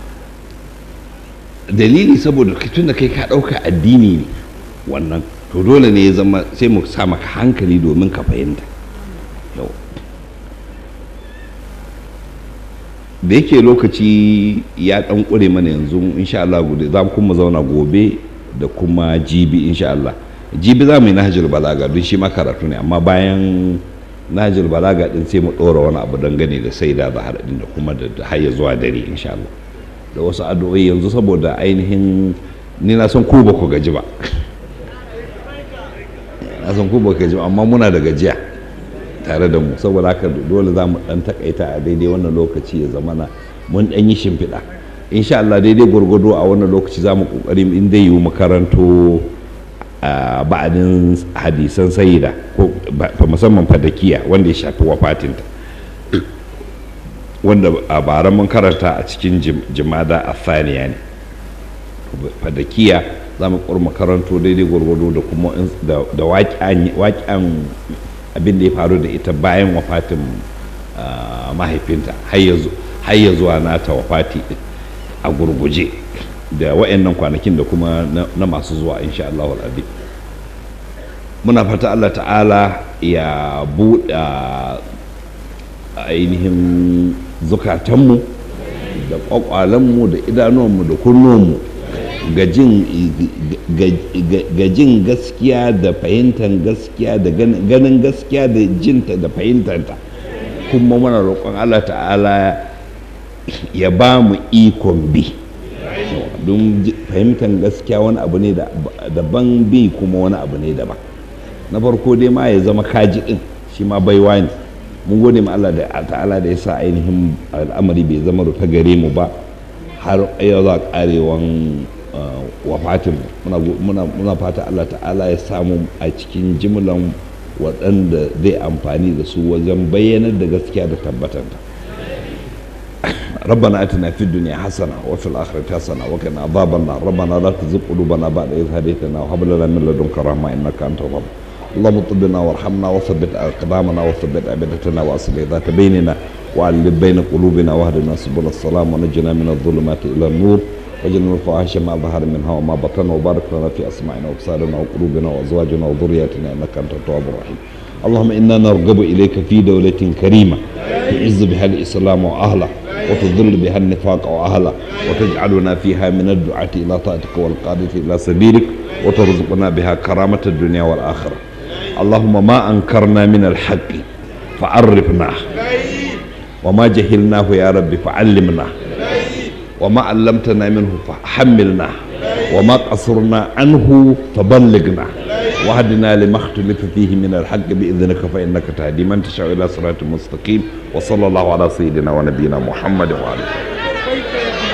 dalili saboda tun da kai ka ɗauka addini ne wannan to dole ne ya zama sai mu sa maka hankali domin ka fahimta yau da yake lokaci ya ɗan ƙure mana yanzu insha Allah gudu za mu kuma zauna gobe da kuma jibi insha Allah jibi za mu yi nahajir balaga don shi ma karatu ne amma bayan nahajir balaga din sai mu ɗora wani abu dangane da sai da zahar din da kuma da har zuwa dare insha Allah da wasu addu'o'i yanzu saboda ainihin ni na san ku ba ku gaji ba na san ku ba ku gaji ba amma muna da gajiya tare da mu saboda haka dole za mu dan takaita a daidai wannan lokaci ya zamana mun dan yi shimfiɗa insha Allah daidai gwargwado a wannan lokaci za mu kokari in dai yiwu makaranto a ba'adin hadisan sayida ko musamman fadakiya wanda ya shafi wafatinta wanda a bara mun karanta a cikin jimada a faniya ne fadakiya za mu kurma karanto daidai gwargwado da kuma da waƙen abin da ya faru da ita bayan wafatin mahaifinta har ya zuwa nata wafati a gurguje da wa'annan kwanakin da kuma na masu zuwa insha Allah al'adi muna fata Allah ta'ala ya buɗe ainihin zukatanmu da ƙwaƙwalanmu da idanuwanmu da kunnuwanmu ga jin gaskiya da fahimtar gaskiya da ganin gaskiya da jinta da fahimtanta kuma muna roƙon Allah ta'ala ya ba mu ikon bi don fahimtar gaskiya wani abu ne daban bi kuma wani abu ne daban na farko dai ma ya zama kaji din shi ma baiwa ne mun gode ma Allah da ta'ala da ya sa ainihin al'amari bai zama rufe gare mu ba har yau za karewan wafatin muna fata Allah ta'ala ya samu a cikin jimlan waɗanda zai amfani da su wajen bayyanar da gaskiya da tabbatanta ربنا اتنا في الدنيا حسنه وفي الاخره حسنه وقنا عذاب النار ربنا لا تزغ قلوبنا بعد اذ هديتنا وهب لنا من لدنك رحمه انك انت الرب اللهم طبنا وارحمنا وثبت اقدامنا وثبت ابدتنا واصلح ذات بيننا وعلم بين قلوبنا واهدنا سبل السلام ونجنا من الظلمات الى النور وجعلنا الفواحش ما ظهر منها وما بطن وبارك لنا في اسماعنا وابصارنا وقلوبنا وازواجنا وذرياتنا انك انت التواب الرحيم اللهم انا نرغب اليك في دوله كريمه تعز بها الاسلام واهله وتذل بها النفاق واهله وتجعلنا فيها من الدعاة الى طاعتك والقادة الى سبيلك وترزقنا بها كرامة الدنيا والاخرة اللهم ما انكرنا من الحق فعرفناه وما جهلناه يا رب فعلمنا وما علمتنا منه فحملنا وما قصرنا عنه فبلغنا وهدنا لما اختلف فيه من الحق بإذنك فإنك تهدي من تشاء إلى صراط مستقيم وصلى الله على سيدنا ونبينا محمد وعلى آله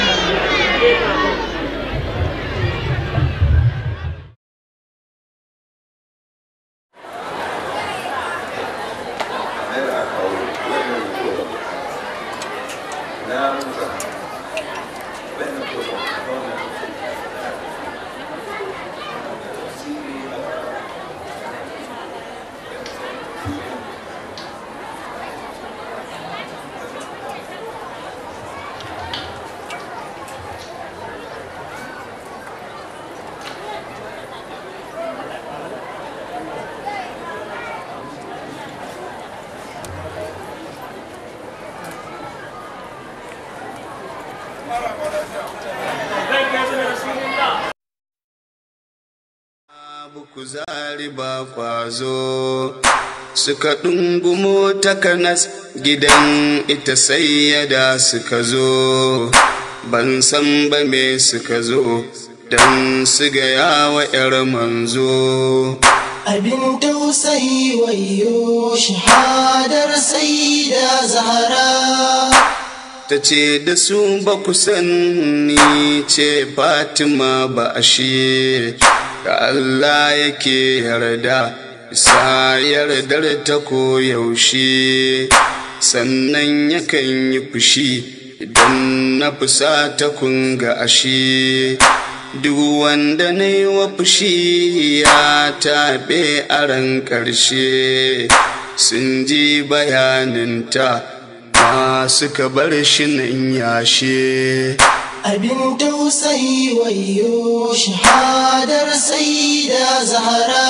kuzari ba kwazo suka ɗungumo takanas gidan ita sayyada suka zo ban san ba me suka zo don su gaya wa 'yar manzo abin tausayi wayo shahadar sai da zahara ta ce da su ba ku sanni ce fatima ba ashe da Allah yake yarda sa yardar ta koyaushe sannan yakan yi fushi idan na fusa ta kunga ashe duk wanda na yi wa fushi ya taɓe a ran ƙarshe sun ji bayaninta masu ka bar shi nan yashe abin tausayi wayo shahadar saida zahara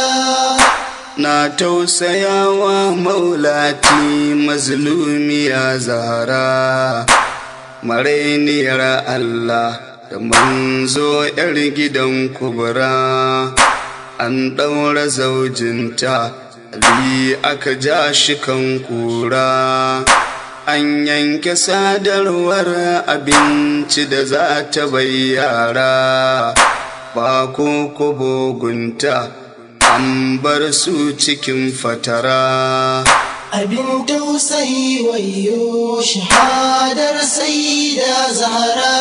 na tausayawa maulati mazlumiya zahara marainiyar Allah da manzo ‘yar gidan kubura an ɗaura zaujinta Ali aka ja shi kan kura an yanke sadarwar abinci da za ta bayyara ba ko kobogunta an bar su cikin fatara abin tausayi wayo shahadar saida zahara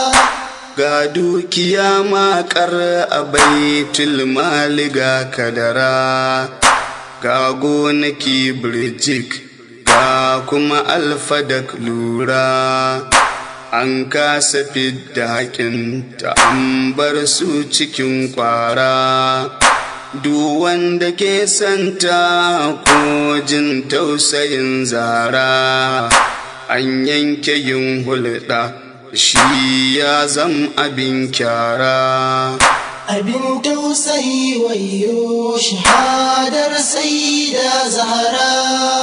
ga dukiya makar a baitul mali ga kadara ga gonaki birjik ga kuma alfadak lura an kasa fidda haƙinta an bar su cikin kwara duk wanda ke santa ko jin tausayin zara an yanke yin hulɗa shi ya zam abin kyara abin tausayi wayo shahadar saida zahara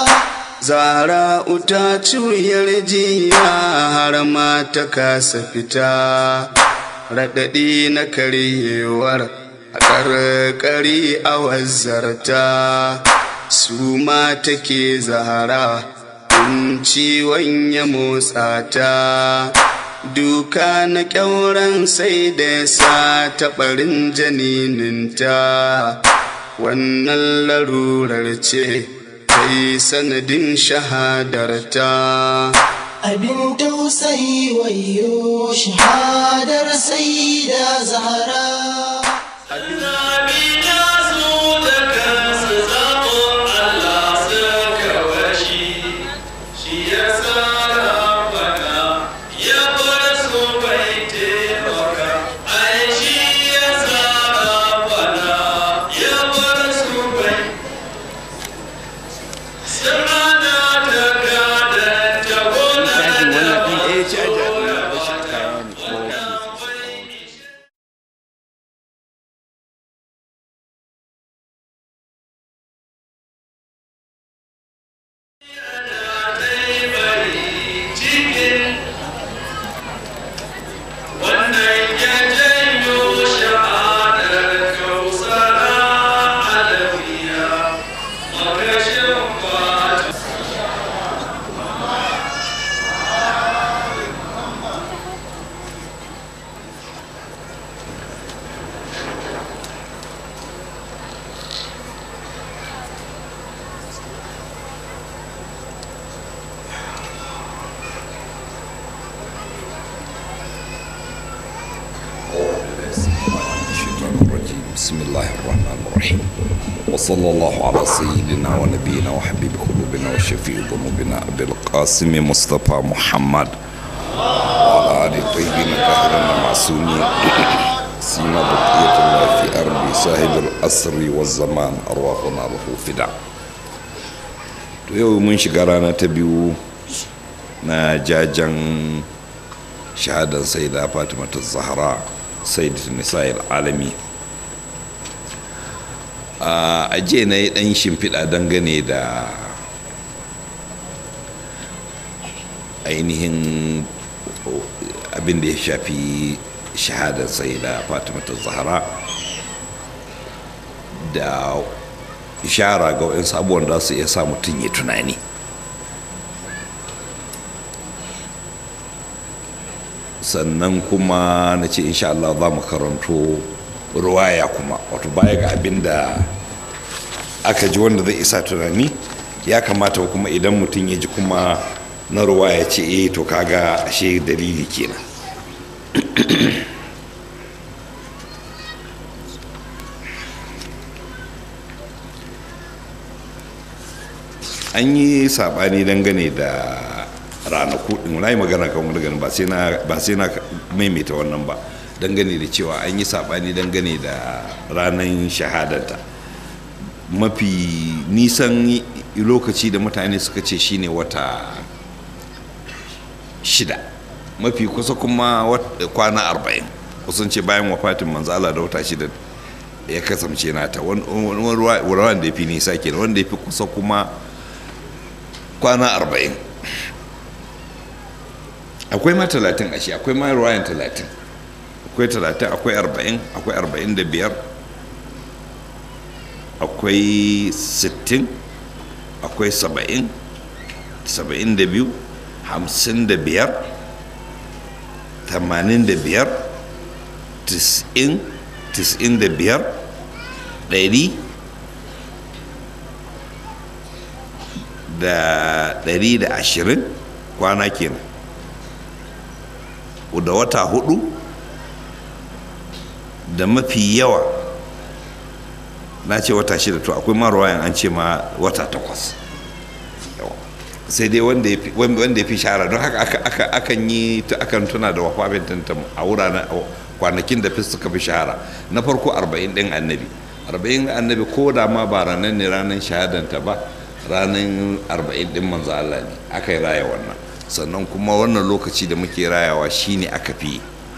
zara uta cuyar jiya har ma ta kasa fita raɗaɗi na karyewar a ƙarƙari a wazzarta su ma take zahara in ciwon ya motsa ta duka na ƙyauren sai da sa taɓarin janininta wannan larurar ce ta yi sanadin shahadarta abin tausayi wayo shahadar saida zahara بسم الله الرحمن الرحيم وصلى الله على سيدنا ونبينا وحبيب قلوبنا وشفيع ذنوبنا أبي القاسم مصطفى محمد وعلى آل الطيبين الطاهرين المعصومين سيما بقية الله في أرض صاحب الأسر والزمان أرواحنا له فداء yau mun shiga rana ta biyu na jajen shahadan sai da fatima ta zahara sai da nisa'il alami a ajiye na yi ɗan shimfiɗa dangane da ainihin abin da ya shafi shahadar sai da fatimata zahara da ishara ga wa'in sabuwan da su iya sa mutum ya tunani sannan kuma na ce insha Allah za mu karanto ruwaya kuma wato baya ga abin da aka ji wanda zai isa tunani ya kamata kuma idan mutum ya ji kuma na ruwaya ce eh to kaga ashe dalili kenan an yi sabani dangane da ranaku din na yi magana kan wani ganin ba sai na maimaita wannan ba dangane da cewa an yi sabani dangane da ranar shahadanta mafi nisan lokaci da mutane suka ce shine wata shida mafi kusa kuma kwana arba'in kusan ce bayan wafatin manzala da wata shida ya kasance nata wani ruwan da ya fi nisa kenan wanda ya fi kusa kuma kwana arba'in akwai ma talatin ashe akwai ma ruwayan talatin akwai talatin akwai arba'in akwai arba'in da biyar akwai sittin akwai saba'in saba'in da biyu hamsin da biyar tamanin da biyar tis'in tis'in da biyar ɗari da ɗari da ashirin kwana kenan da wata hudu da mafi yawa na ce wata shida to akwai maruwayan an ce ma wata takwas sai dai wanda ya fi shahara don haka akan yi akan tuna da wafafin tantam a wuraren kwanakin da fi suka fi shahara na farko arba'in ɗin annabi arba'in annabi ko da ma ba ranar ne ranar shahadanta ba ranar arba'in ɗin manzo Allah ne aka yi raya wannan sannan kuma wannan lokaci da muke rayawa shine aka fi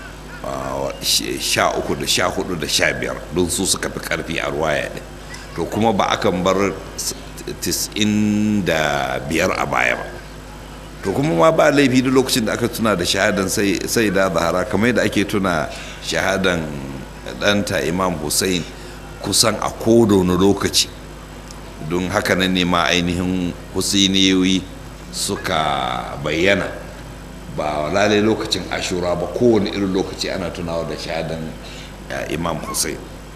sha uku da sha hudu da sha biyar don su suka fi karfi a ruwaya ɗin to kuma ba akan bar tis'in da biyar a baya ba to kuma ma ba laifi duk lokacin da aka tuna da shahadan sai da zahara kamar yadda ake tuna shahadan ɗanta imam hussein kusan a kowane lokaci don haka nan ne ma ainihin husainiyoyi suka bayyana ba lalai lokacin ashura ba kowane irin lokaci ana tunawa da shahadan imam hussein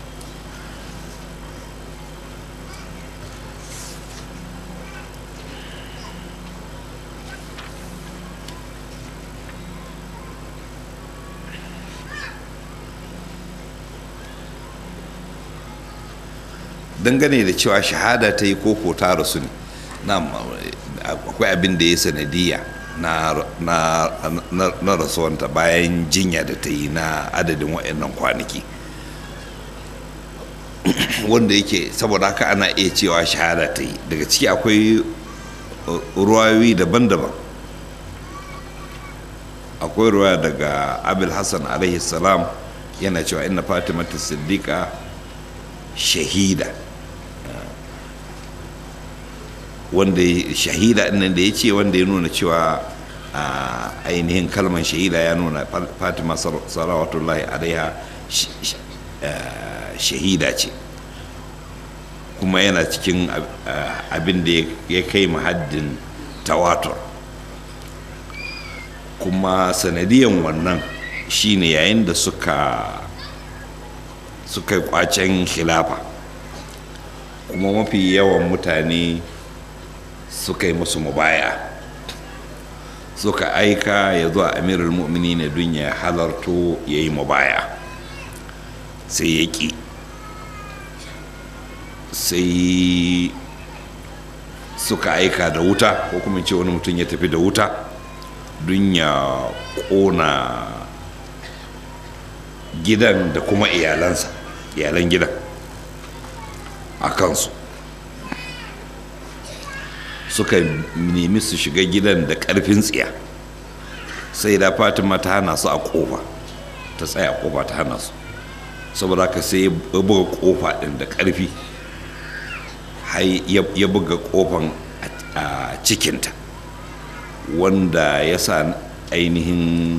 dangane da cewa shahada ta yi koko ta rasu ne akwai abin da ya sanadiyya na rasuwanta bayan jinya da ta yi na adadin waɗannan kwanaki wanda yake saboda haka ana iya cewa shahada ta yi daga ciki akwai ruwayoyi daban-daban akwai ruwa daga abil hassan alaihi salam yana cewa inna fatimata siddiqa shahida wanda shahida nan da ya ce wanda ya nuna cewa ainihin kalmar shahida ya nuna fatima salawatullahi alaiha shahida ce kuma yana cikin abin da ya kai haddin tawatur kuma sanadiyan wannan shine yayin da suka suka kwacen khilafa kuma mafi yawan mutane suka yi musu mubaya suka aika ya zuwa amirul mu'mini ne don ya halarto ya yi mubaya sai ya ƙi sai suka aika da wuta ko kuma ce wani mutum ya tafi da wuta don ya ƙona gidan da kuma iyalansa iyalan gidan a kansu suka nemi su shiga gidan da ƙarfin tsiya sai da fatima ta hana su a ƙofa ta tsaya ƙofa ta hana su saboda haka sai ya buga ƙofa ɗin da ƙarfi ya buga ƙofan a cikinta wanda ya sa ainihin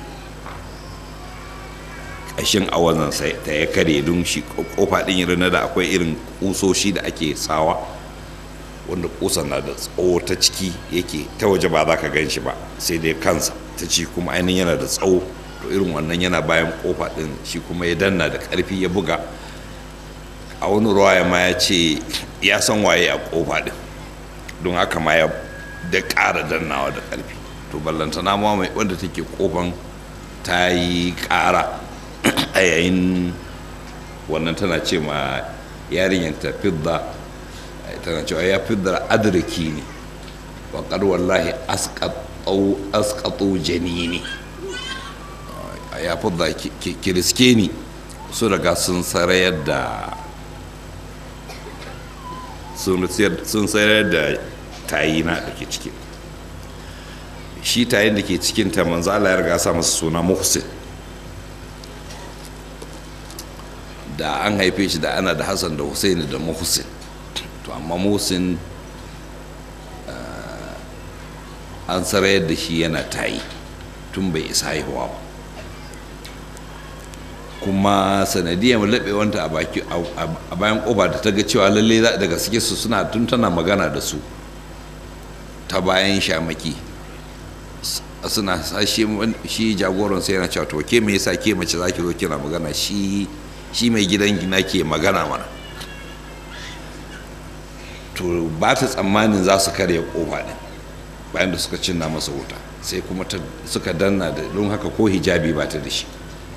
ƙashin awazan ta ya kare don shi ƙofa ɗin irin da akwai irin ƙusoshi da ake sawa wanda kusan na da tsawo ta ciki yake ta waje ba za ka gan shi ba sai dai kansa ta ci kuma ainihin yana da tsawo to irin wannan yana bayan kofa din shi kuma ya danna da karfi ya buga a wani ruwaya ma ya ce ya san waye a kofa din don haka ma ya da ƙara dannawa da karfi to ballantana ma mai wanda take kofan ta yi ƙara a yayin wannan tana ce ma yarinyar ta fidda tana cewa ya fi da adirki ne waƙar wallahi askatu janini ya fi da kiriske ni su daga sun sarayar da sun sayar da tayi na da ke ciki shi tayin da ke cikin ta manzo Allah ya riga sa masa suna muhsin da an haife shi da ana da hassan da husaini da muhsin to amma muhsin an sarayar da shi yana tayi tun bai isa haihuwa ba kuma sanadiyar laɓewanta a baki a bayan ƙoba da ta ga cewa lalle daga suke su suna tun tana magana da su ta bayan shamaki suna shi jagoran sai yana cewa to ke me yasa ke mace zaki zo kina magana shi shi mai gidan gina ke magana mana to ba ta tsammanin za su karya kofa din bayan da suka cinna masa wuta sai kuma suka danna da don haka ko hijabi ba ta da shi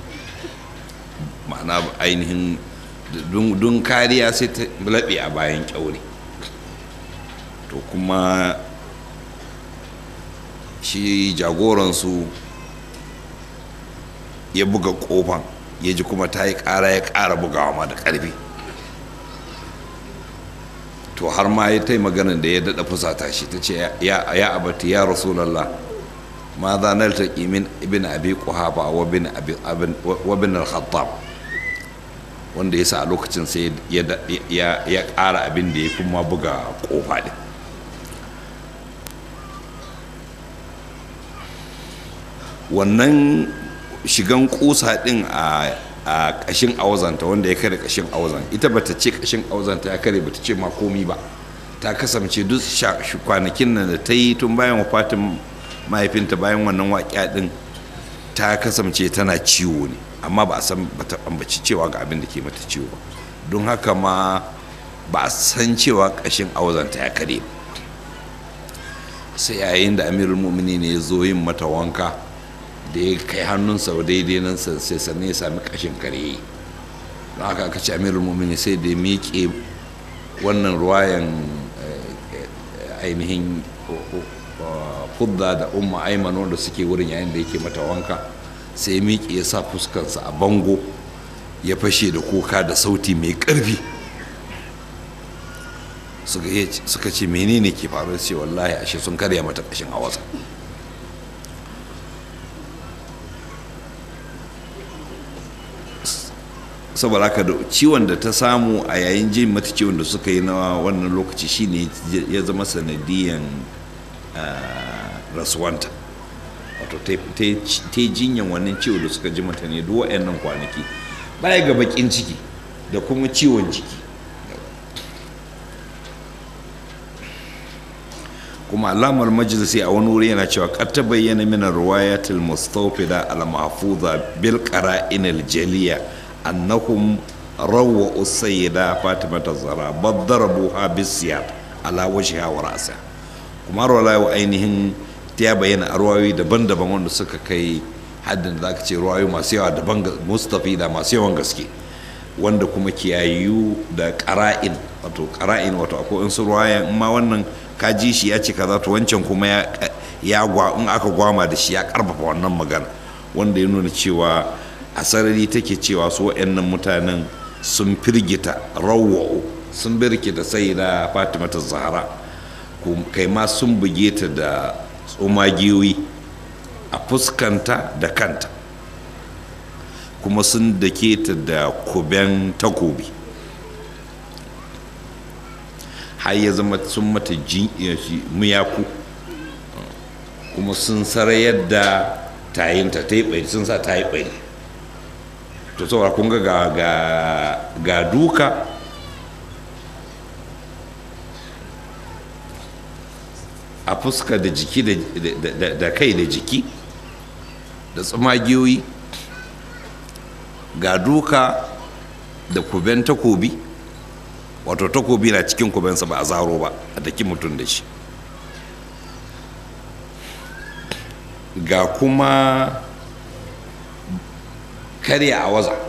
ma'ana ainihin don kariya sai ta laɓe a bayan kyaure to kuma shi jagoransu ya buga kofan ya ji kuma ta yi ƙara ya ƙara bugawa ma da ƙarfi to har ma ya tai maganin da ya daɗa fusata shi ta ce ya abati ya rasulallah ma za na taƙi min ibn abi kuhaba wa bin al-khattab wanda ya sa a lokacin sai ya ƙara abin da ya kuma buga ƙofa din wannan shigan kusa din a a kashin awazanta wanda ya kare kashin awazan ita bata ce kashin awazanta ya kare bata ce ma komi ba ta kasance duk kwanakin nan da ta yi tun bayan wafatin mahaifinta bayan wannan waƙiya din ta kasance tana ciwo ne amma ba a san bata ambaci cewa ga abin da ke mata ciwo ba don haka ma ba a san cewa kashin awazanta ya kare ba sai yayin da amirul mumini ne ya zo yin mata wanka da ya kai hannunsa daidai nan sai sannan ya sami kashin kare don haka aka ce amirul mumini sai da ya miƙe wannan ruwayan ainihin fudda da umma aiman wanda suke wurin yayin da yake mata wanka sai ya miƙe ya sa fuskarsa a bango ya fashe da kuka da sauti mai ƙarfi suka ce menene ke faru ce wallahi ashe sun karya mata ƙashin awasa saboda haka da ciwon da ta samu a yayin jin mata ciwon da suka yi na wannan lokaci shine ya zama sanadiyan rasuwanta wato ta yi jinyan wannan ciwo da suka ji mata ne duk waɗannan kwanaki baya ga bakin ciki da kuma ciwon jiki kuma alamar majalisi a wani wuri yana cewa kar ta bayyana min riwayatil mustawfida al mahfuza bil qara'in al jaliya annahum rawwa sayyida fatima zara badarabuha bisiyat ala wajhiha wa ra'sa kuma rawaya ainihin ta bayyana arwayoyi daban-daban wanda suka kai haddin da zaka ce ruwayoyi masu yawa daban mustafida masu yawan gaske wanda kuma kiyayu da qara'in wato qara'in wato akwai in su ruwaya in ma wannan ka ji shi ya ce kaza to wancan kuma ya gwa in aka gwama da shi ya karfafa wannan magana wanda ya nuna cewa a sarari take cewa su waɗannan mutanen sun firgita rawa'u sun birkita sai da fatima ta zahara kai ma sun buge ta da tsumagiyoyi a fuskanta da kanta kuma sun dake ta da kuben takobi har ya zama sun mata miyaku kuma sun sarayar da tayinta ta yi ɓari sun sa ta yi ɓari to saboda kun ga ga duka a fuska da jiki da kai da jiki da tsumagiyoyi ga duka da kuben takobi wato takobi na cikin kubensa ba a zaro ba a daki mutum da shi ga kuma karya a waza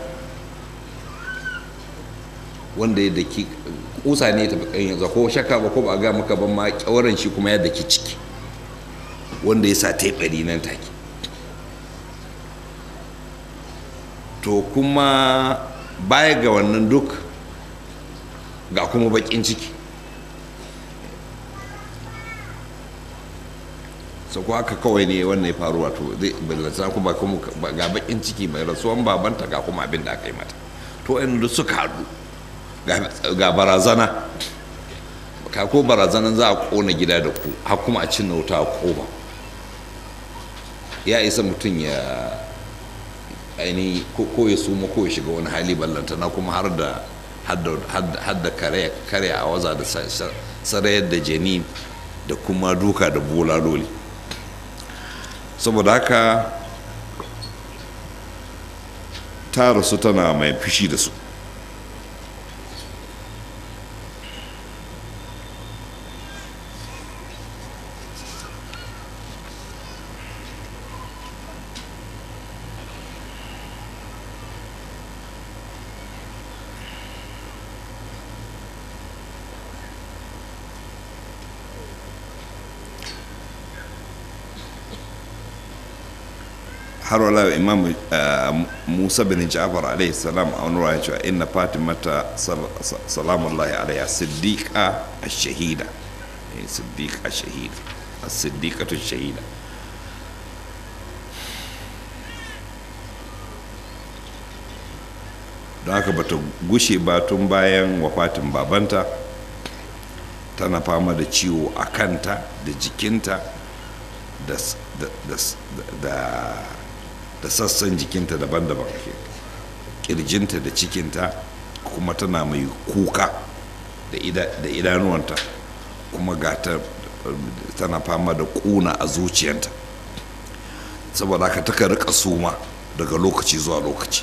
wanda ya daki kusa ne ta bakan yanzu ko shakka ba ko ba ga maka ban ma kyawaran shi kuma ya daki ciki wanda ya sa taibari nan take to kuma baya ga wannan duk ga kuma bakin ciki so ko haka kawai ne wannan ya faru wato zai ballanta kuma kuma ga bakin ciki mai rasuwan babanta ga kuma abin da aka yi mata to in da suka haɗu ga barazana ka ko barazanan za a kona gida da ku har kuma a cinna wuta a koma ya isa mutum ya aini ko ya suma ko ya shiga wani hali ballantana kuma har da har da kare a waza da sarayar da janin da kuma duka da bulaloli saboda haka ta rasu tana mai fushi da su har wala imam musa bin ja'far alaihi salam a wani ya cewa inna fatimata salamullahi alaiha siddiqa ash-shahida siddiqa ash-shahida as-siddiqatu ash-shahida don haka bata gushe ba tun bayan wafatin babanta tana fama da ciwo a kanta da jikinta da da sassan jikinta daban-daban kirjinta da cikinta kuma tana mai kuka da idanuwanta kuma gata tana fama da kuna a zuciyanta saboda haka taka rika suma daga lokaci zuwa lokaci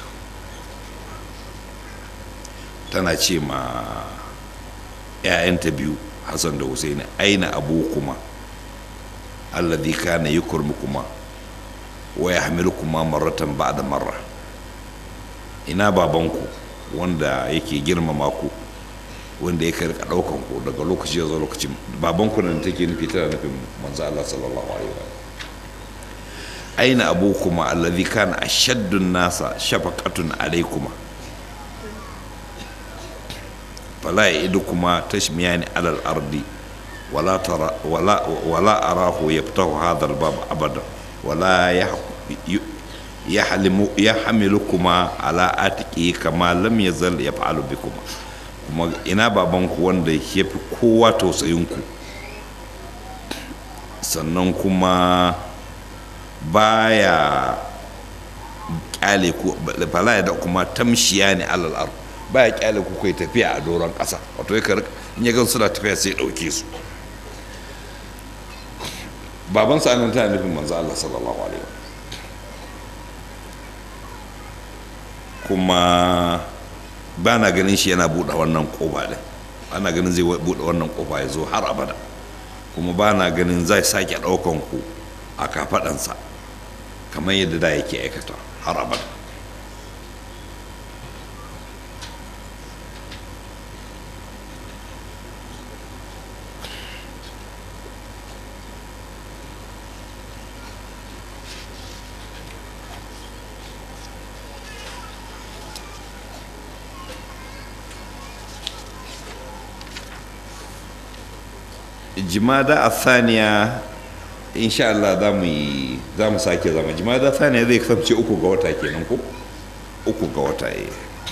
tana ce ma 'ya'yanta biyu hassan da husaini aina abu kuma alladhi kana yukurmukuma wa yahmilukuma marratan ba'da marra ina babanku wanda yake girmama ku wanda yake rika daukan ku daga lokaci zuwa lokaci babanku nan take nufi tana nufin manzo Allah sallallahu alaihi wa aina abukuma alladhi kana ashaddu nasa shafaqatun alaykuma fala ya'idukuma tashmiyani alal ardi ولا ترى ولا ولا أراه يفتح هذا الباب أبدا ولا يحلم يحملكما على آتكه كما لم يزل يفعل بكما kuma ina babanku wanda ya fi kowa tausayinku sannan kuma baya kyale ku bala da kuma tamshiya ne alal ar baya kyale ku kai tafiya a doron ƙasa wato ya in ya gan suna tafiya sai ɗauke su baban sa nan tana nufin manzo Allah sallallahu alaihi wa kuma ba na ganin shi yana buɗe wannan ƙofa ɗin ana ganin zai buɗe wannan ƙofa ya zo har abada kuma ba na ganin zai sake ɗaukan ku a kafaɗansa kamar yadda da yake aikata har abada jimada a saniya insha Allah za mu yi za mu sake zama jimada saniya zai kasance uku ga wata kenan ko uku ga wata eh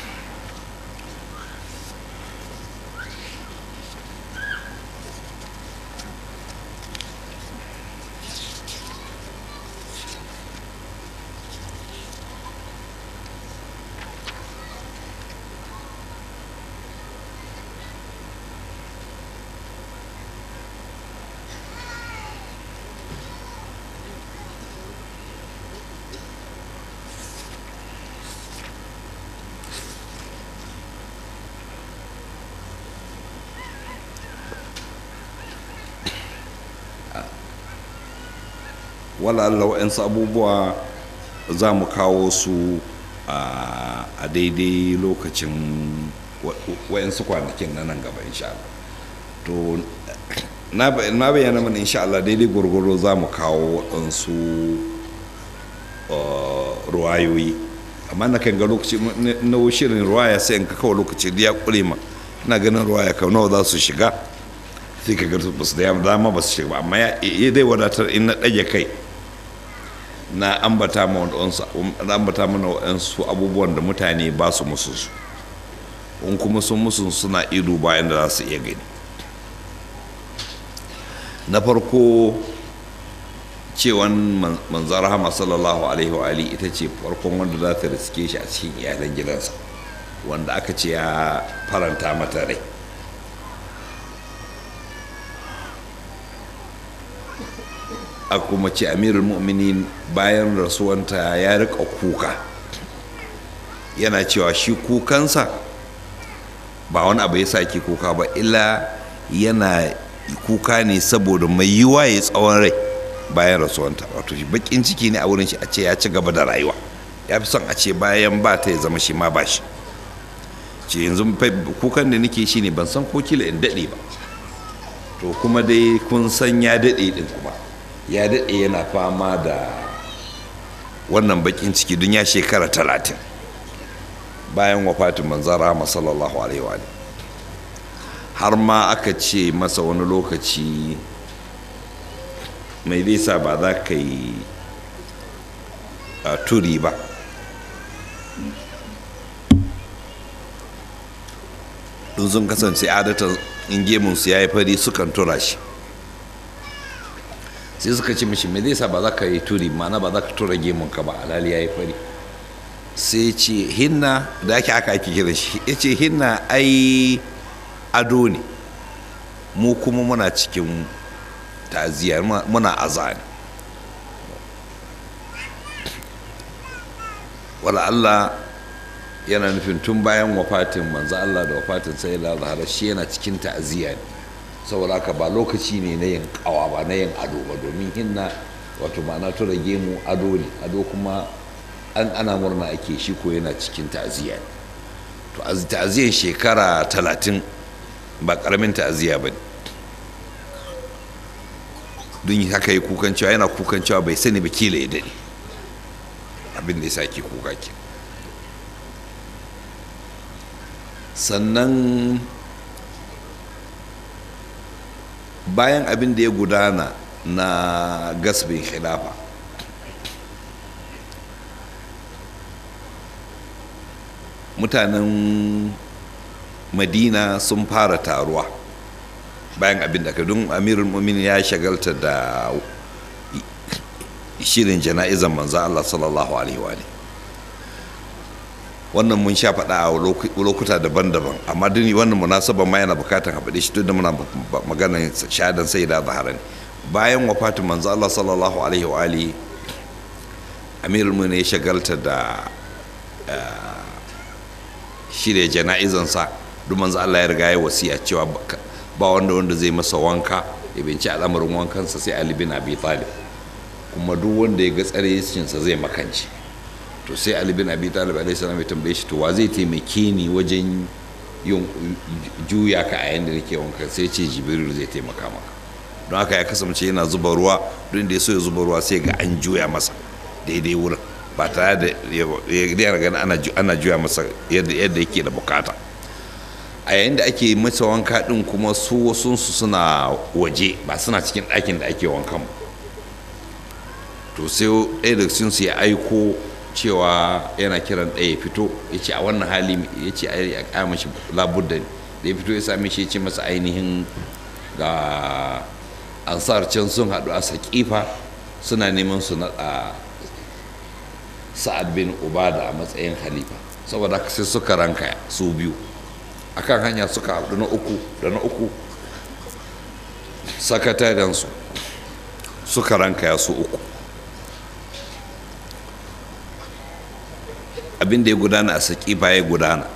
wala Allah wa'yansu abubuwa za mu kawo su a daidai lokacin wa'yansu kwanakin na nan gaba insha Allah to na bayyana mana insha Allah daidai gwargwaro za mu kawo waɗansu ruwayoyi amma na kan ga lokaci na shirin ruwaya sai in ka kawo lokaci da ya ƙure ma ina ganin ruwaya ka nawa za su shiga sai ka ga ba su da dama ba su shiga ba amma ya dai wadatar in na ɗage kai na ambata mana waɗansu abubuwan da mutane ba su musu su in kuma sun musu suna ido bayan da za su iya gani na farko cewan manzan rahama sallallahu alaihi wa ali ita ce farkon wanda za ta riske shi a cikin iyalan gidansa wanda aka ce ya faranta mata rai a kuma ce amirul mu'minin bayan rasuwanta ya rika kuka yana cewa shi kukansa ba wani abu ya sake kuka ba illa yana kuka ne saboda mai yiwa ya tsawon rai bayan rasuwanta wato shi bakin ciki ne a wurin shi a ce ya ci gaba da rayuwa ya fi son a ce bayan ba ta ya zama shi ma ba shi ce yanzu kukan da nake shi ne ban san ko kila in daɗe ba to kuma dai kun san ya daɗe ɗin kuma ya daɗe yana fama da wannan bakin ciki don ya shekara talatin bayan wafatin manzan rahama sallallahu alaihi wa har ma aka ce masa wani lokaci mai zai sa ba za ka yi turi ba don sun kasance adatan in gemunsu ya yi fari sukan tura shi sai suka ce mishi me zai sa ba za ka yi turi mana ba za ka tura gemunka ba alhali ya yi fari sai ce hinna da ake aka ake kira shi ya ce hinna ai ado ne mu kuma muna cikin ta'aziyya muna azani wala Allah yana nufin tun bayan wafatin manzo Allah da wafatin sai da zahara shi yana cikin ta'aziyya ne saboda haka ba lokaci ne na yin kawa ba na yin ado ba domin hinna wato ma'ana tura gemu ado ne ado kuma an ana murna ake shi ko yana cikin ta'aziyya ne to ta'aziyyar shekara talatin ba karamin ta'aziyya ba ne don haka yi kukan cewa yana kukan cewa bai sani ba kila ya daɗe abin da ya sake kuka ke sannan bayan abin da ya gudana na gasbin khilafa mutanen madina sun fara taruwa bayan abin da don amirul mumin ya shagalta da shirin jana'izan manzo Allah sallallahu alaihi wa wannan mun sha faɗa a lokuta daban-daban amma duni wannan munasabar ma yana bukatar haɓe shi duk da muna magana shahadan sai da zahara ne bayan wafatin manzo Allah sallallahu alaihi wa alihi amirul mumin ya shagalta da shirya jana'izansa duk manzo Allah ya riga ya wasiya cewa ba wanda wanda zai masa wanka ya binci al'amarin wankansa sai Ali bin Abi Talib kuma duk wanda ya ga tsare sa zai makanci to sai Ali bin Abi Talib alaihi salam ya tambaye shi to wa zai taimake ni wajen yin juya ka a yanda nake wanka sai ce Jibril zai taimaka maka don haka ya kasance yana zuba ruwa duk da ya so ya zuba ruwa sai ga an juya masa daidai wurin ba tare da ya gani ana juya masa yadda yake da bukata a yayin da ake masa wanka din kuma su wasunsu suna waje ba suna cikin ɗakin da ake wankan to sai ɗaya da su ya aiko cewa yana kiran ɗaya ya fito ya ce a wannan hali ya ce a kama shi labudda da ya fito ya same shi ya ce masa ainihin ga ansar can sun haɗu a saƙifa suna neman su naɗa sa'ad bin ubada a matsayin halifa saboda haka sai suka ranka su biyu akan hanya suka haɗu na uku da na uku sakatarensu suka ranka su uku abin da ya gudana a saƙifa ya gudana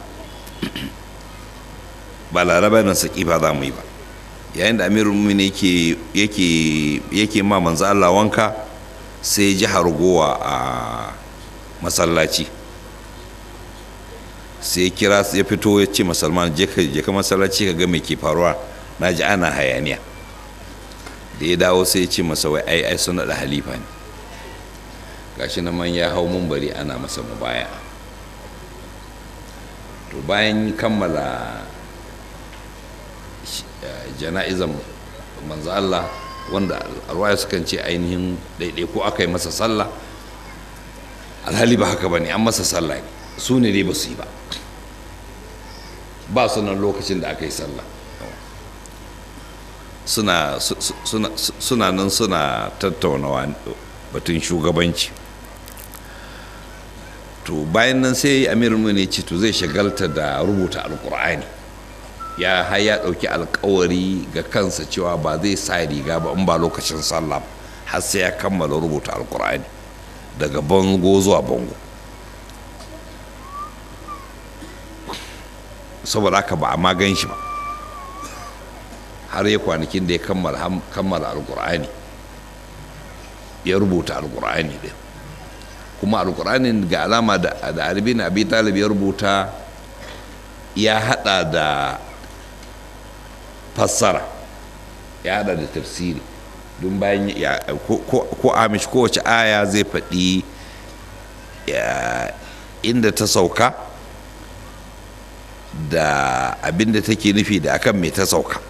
ba laraba na saƙifa za mu yi ba yayin da amirul mumin yake ma manzo Allah wanka sai ji hargowa a masallaci sai kira ya fito ya ce musulman je ka masallaci ka ga me ke faruwa na ji ana hayaniya da ya dawo sai ya ce masa wai ai ai suna da halifa ne gashi na man ya hau bari ana masa mubaya to bayan kammala jana'izan manzo Allah wanda arwaya sukan ce ainihin daidai ko aka yi masa sallah alhali ba haka ba ne an masa sallah ne su ne dai ba su yi ba ba su nan lokacin da aka yi sallah suna suna suna nan suna tattaunawa batun shugabanci to bayan nan sai amir ne ce to zai shagalta da rubuta alkur'ani ya har ya ɗauki alkawari ga kansa cewa ba zai sa riga ba in ba lokacin sallah har sai ya kammala rubuta alkur'ani daga bango zuwa bango saboda haka ba a ma gan shi ba har ya kwanakin da ya kammala alkur'ani ya rubuta alkur'ani din kuma alkur'anin ga alama da alibi na abi talib ya rubuta ya hada da fassara ya hada da tafsiri don bayan ya ko amish kowace aya zai faɗi inda ta sauka da abin da take nufi da akan me ta sauka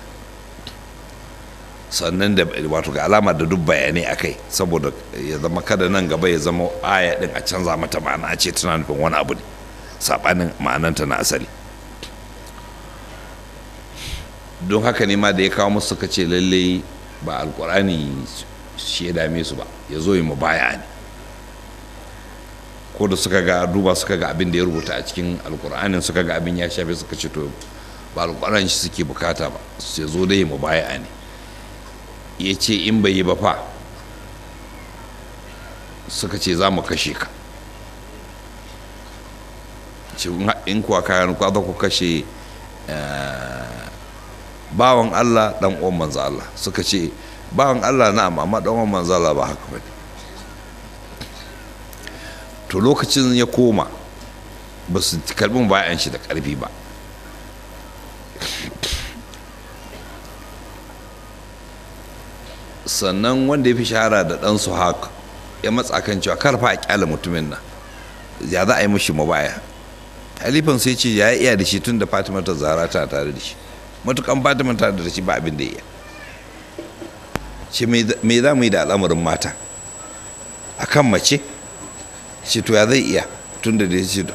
sannan da wato ga alama da duk bayanai a kai saboda ya zama kada nan gaba ya zama aya din a canza mata ma'ana a ce tana nufin wani abu ne saɓanin ma'ananta na asali don haka ne ma da ya kawo musu suka ce lallai ba alkurani shi ya dame su ba ya zo yi mu baya ne ko da suka ga duba suka ga abin da ya rubuta a cikin alkur'anin suka ga abin ya shafe suka ce to ba alkur'an shi suke bukata ba sai zo dai mu baya ne ya ce in bai yi ba fa suka ce za mu kashe ka in kuwa kayan kwada ku kashe bawan Allah dan uwan manzo Allah suka ce bawan Allah na amma dan uwan manzo Allah ba haka bane to lokacin ya koma ba su karbin bayan shi da karfi ba sannan wanda ya fi shahara da dan su haka ya matsa kan cewa karfa a kyala mutumin nan ya za a yi mashi mabaya halifan sai ce ya iya da shi tun da fatima ta zara ta tare da shi matukan fatima ta da shi ba abin da iya ce me za mu yi da al'amarin mata a kan mace ce to ya zai iya tun da da ce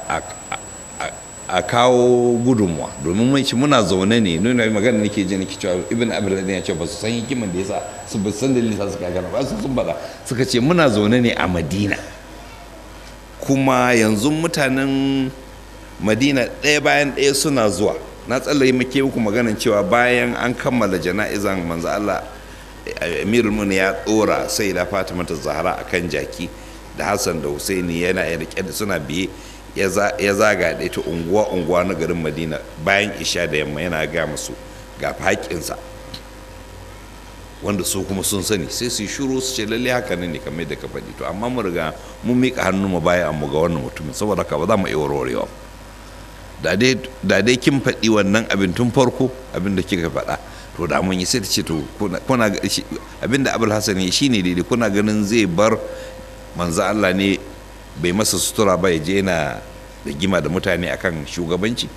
a kawo gudunmuwa domin mai muna zaune ne nuna magana nake ji nake cewa ibn abdullah ya ce ba su san hikiman da yasa su ba san dalilin sa suka gana ba su sun bada suka ce muna zaune ne a madina kuma yanzu mutanen madina ɗaya bayan ɗaya suna zuwa na tsallaye muke muku maganin cewa bayan an kammala jana'izan manzo Allah amirul mun ya ɗora sai da fatima ta zahara akan jaki da hassan da husaini yana rike da suna biye ya zaga da ita unguwa unguwa na garin madina bayan isha da yamma yana ga musu ga haƙƙinsa wanda su kuma sun sani sai su yi shuru su ce lalle haka ne ne kamar da ka faɗi to amma mu riga mun miƙa hannu mu baya mu ga wannan mutumin saboda haka ba za mu iya warwarewa da dai kin faɗi wannan abin tun farko abin da kika faɗa to da mun yi sai ta ce to kuna abin da abul hasan shi ne daidai kuna ganin zai bar manzo Allah ne bai masa sutura ba ya je yana da gima da mutane akan shugabanci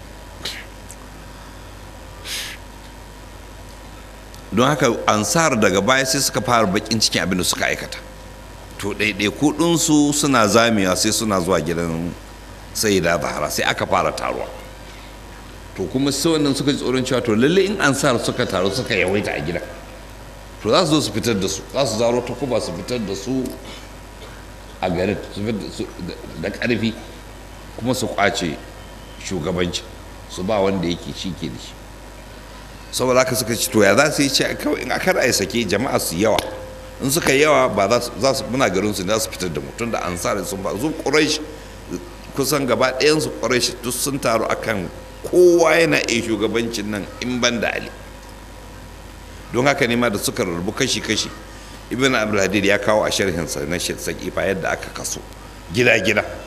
don haka ansar daga baya sai suka fara bakin cikin abin da suka aikata to ɗaiɗaiku ɗinsu suna zamewa sai suna zuwa gidan sai da zahara sai aka fara taruwa to kuma sai wannan suka ji tsoron cewa to lalle in ansar suka taru suka yawaita a gida to za su zo su fitar da su za su zaro ta kuba su fitar da su a garin da ƙarfi kuma su kwace shugabanci su ba wanda yake shi ke da shi saboda haka suka ci to ya za su yi ce kawai in aka ra'ayi sake jama'a su yawa in suka yawa ba za su muna garin su ne za su fitar da mutum da ansar sun ba zu quraish kusan gaba ɗayan su quraish duk sun taru akan kowa yana iya shugabancin nan in ban da ali don haka ne ma da suka rarrabu kashi-kashi ibn abdulhadir ya kawo a sharhinsa na sakifa yadda aka kaso gida-gida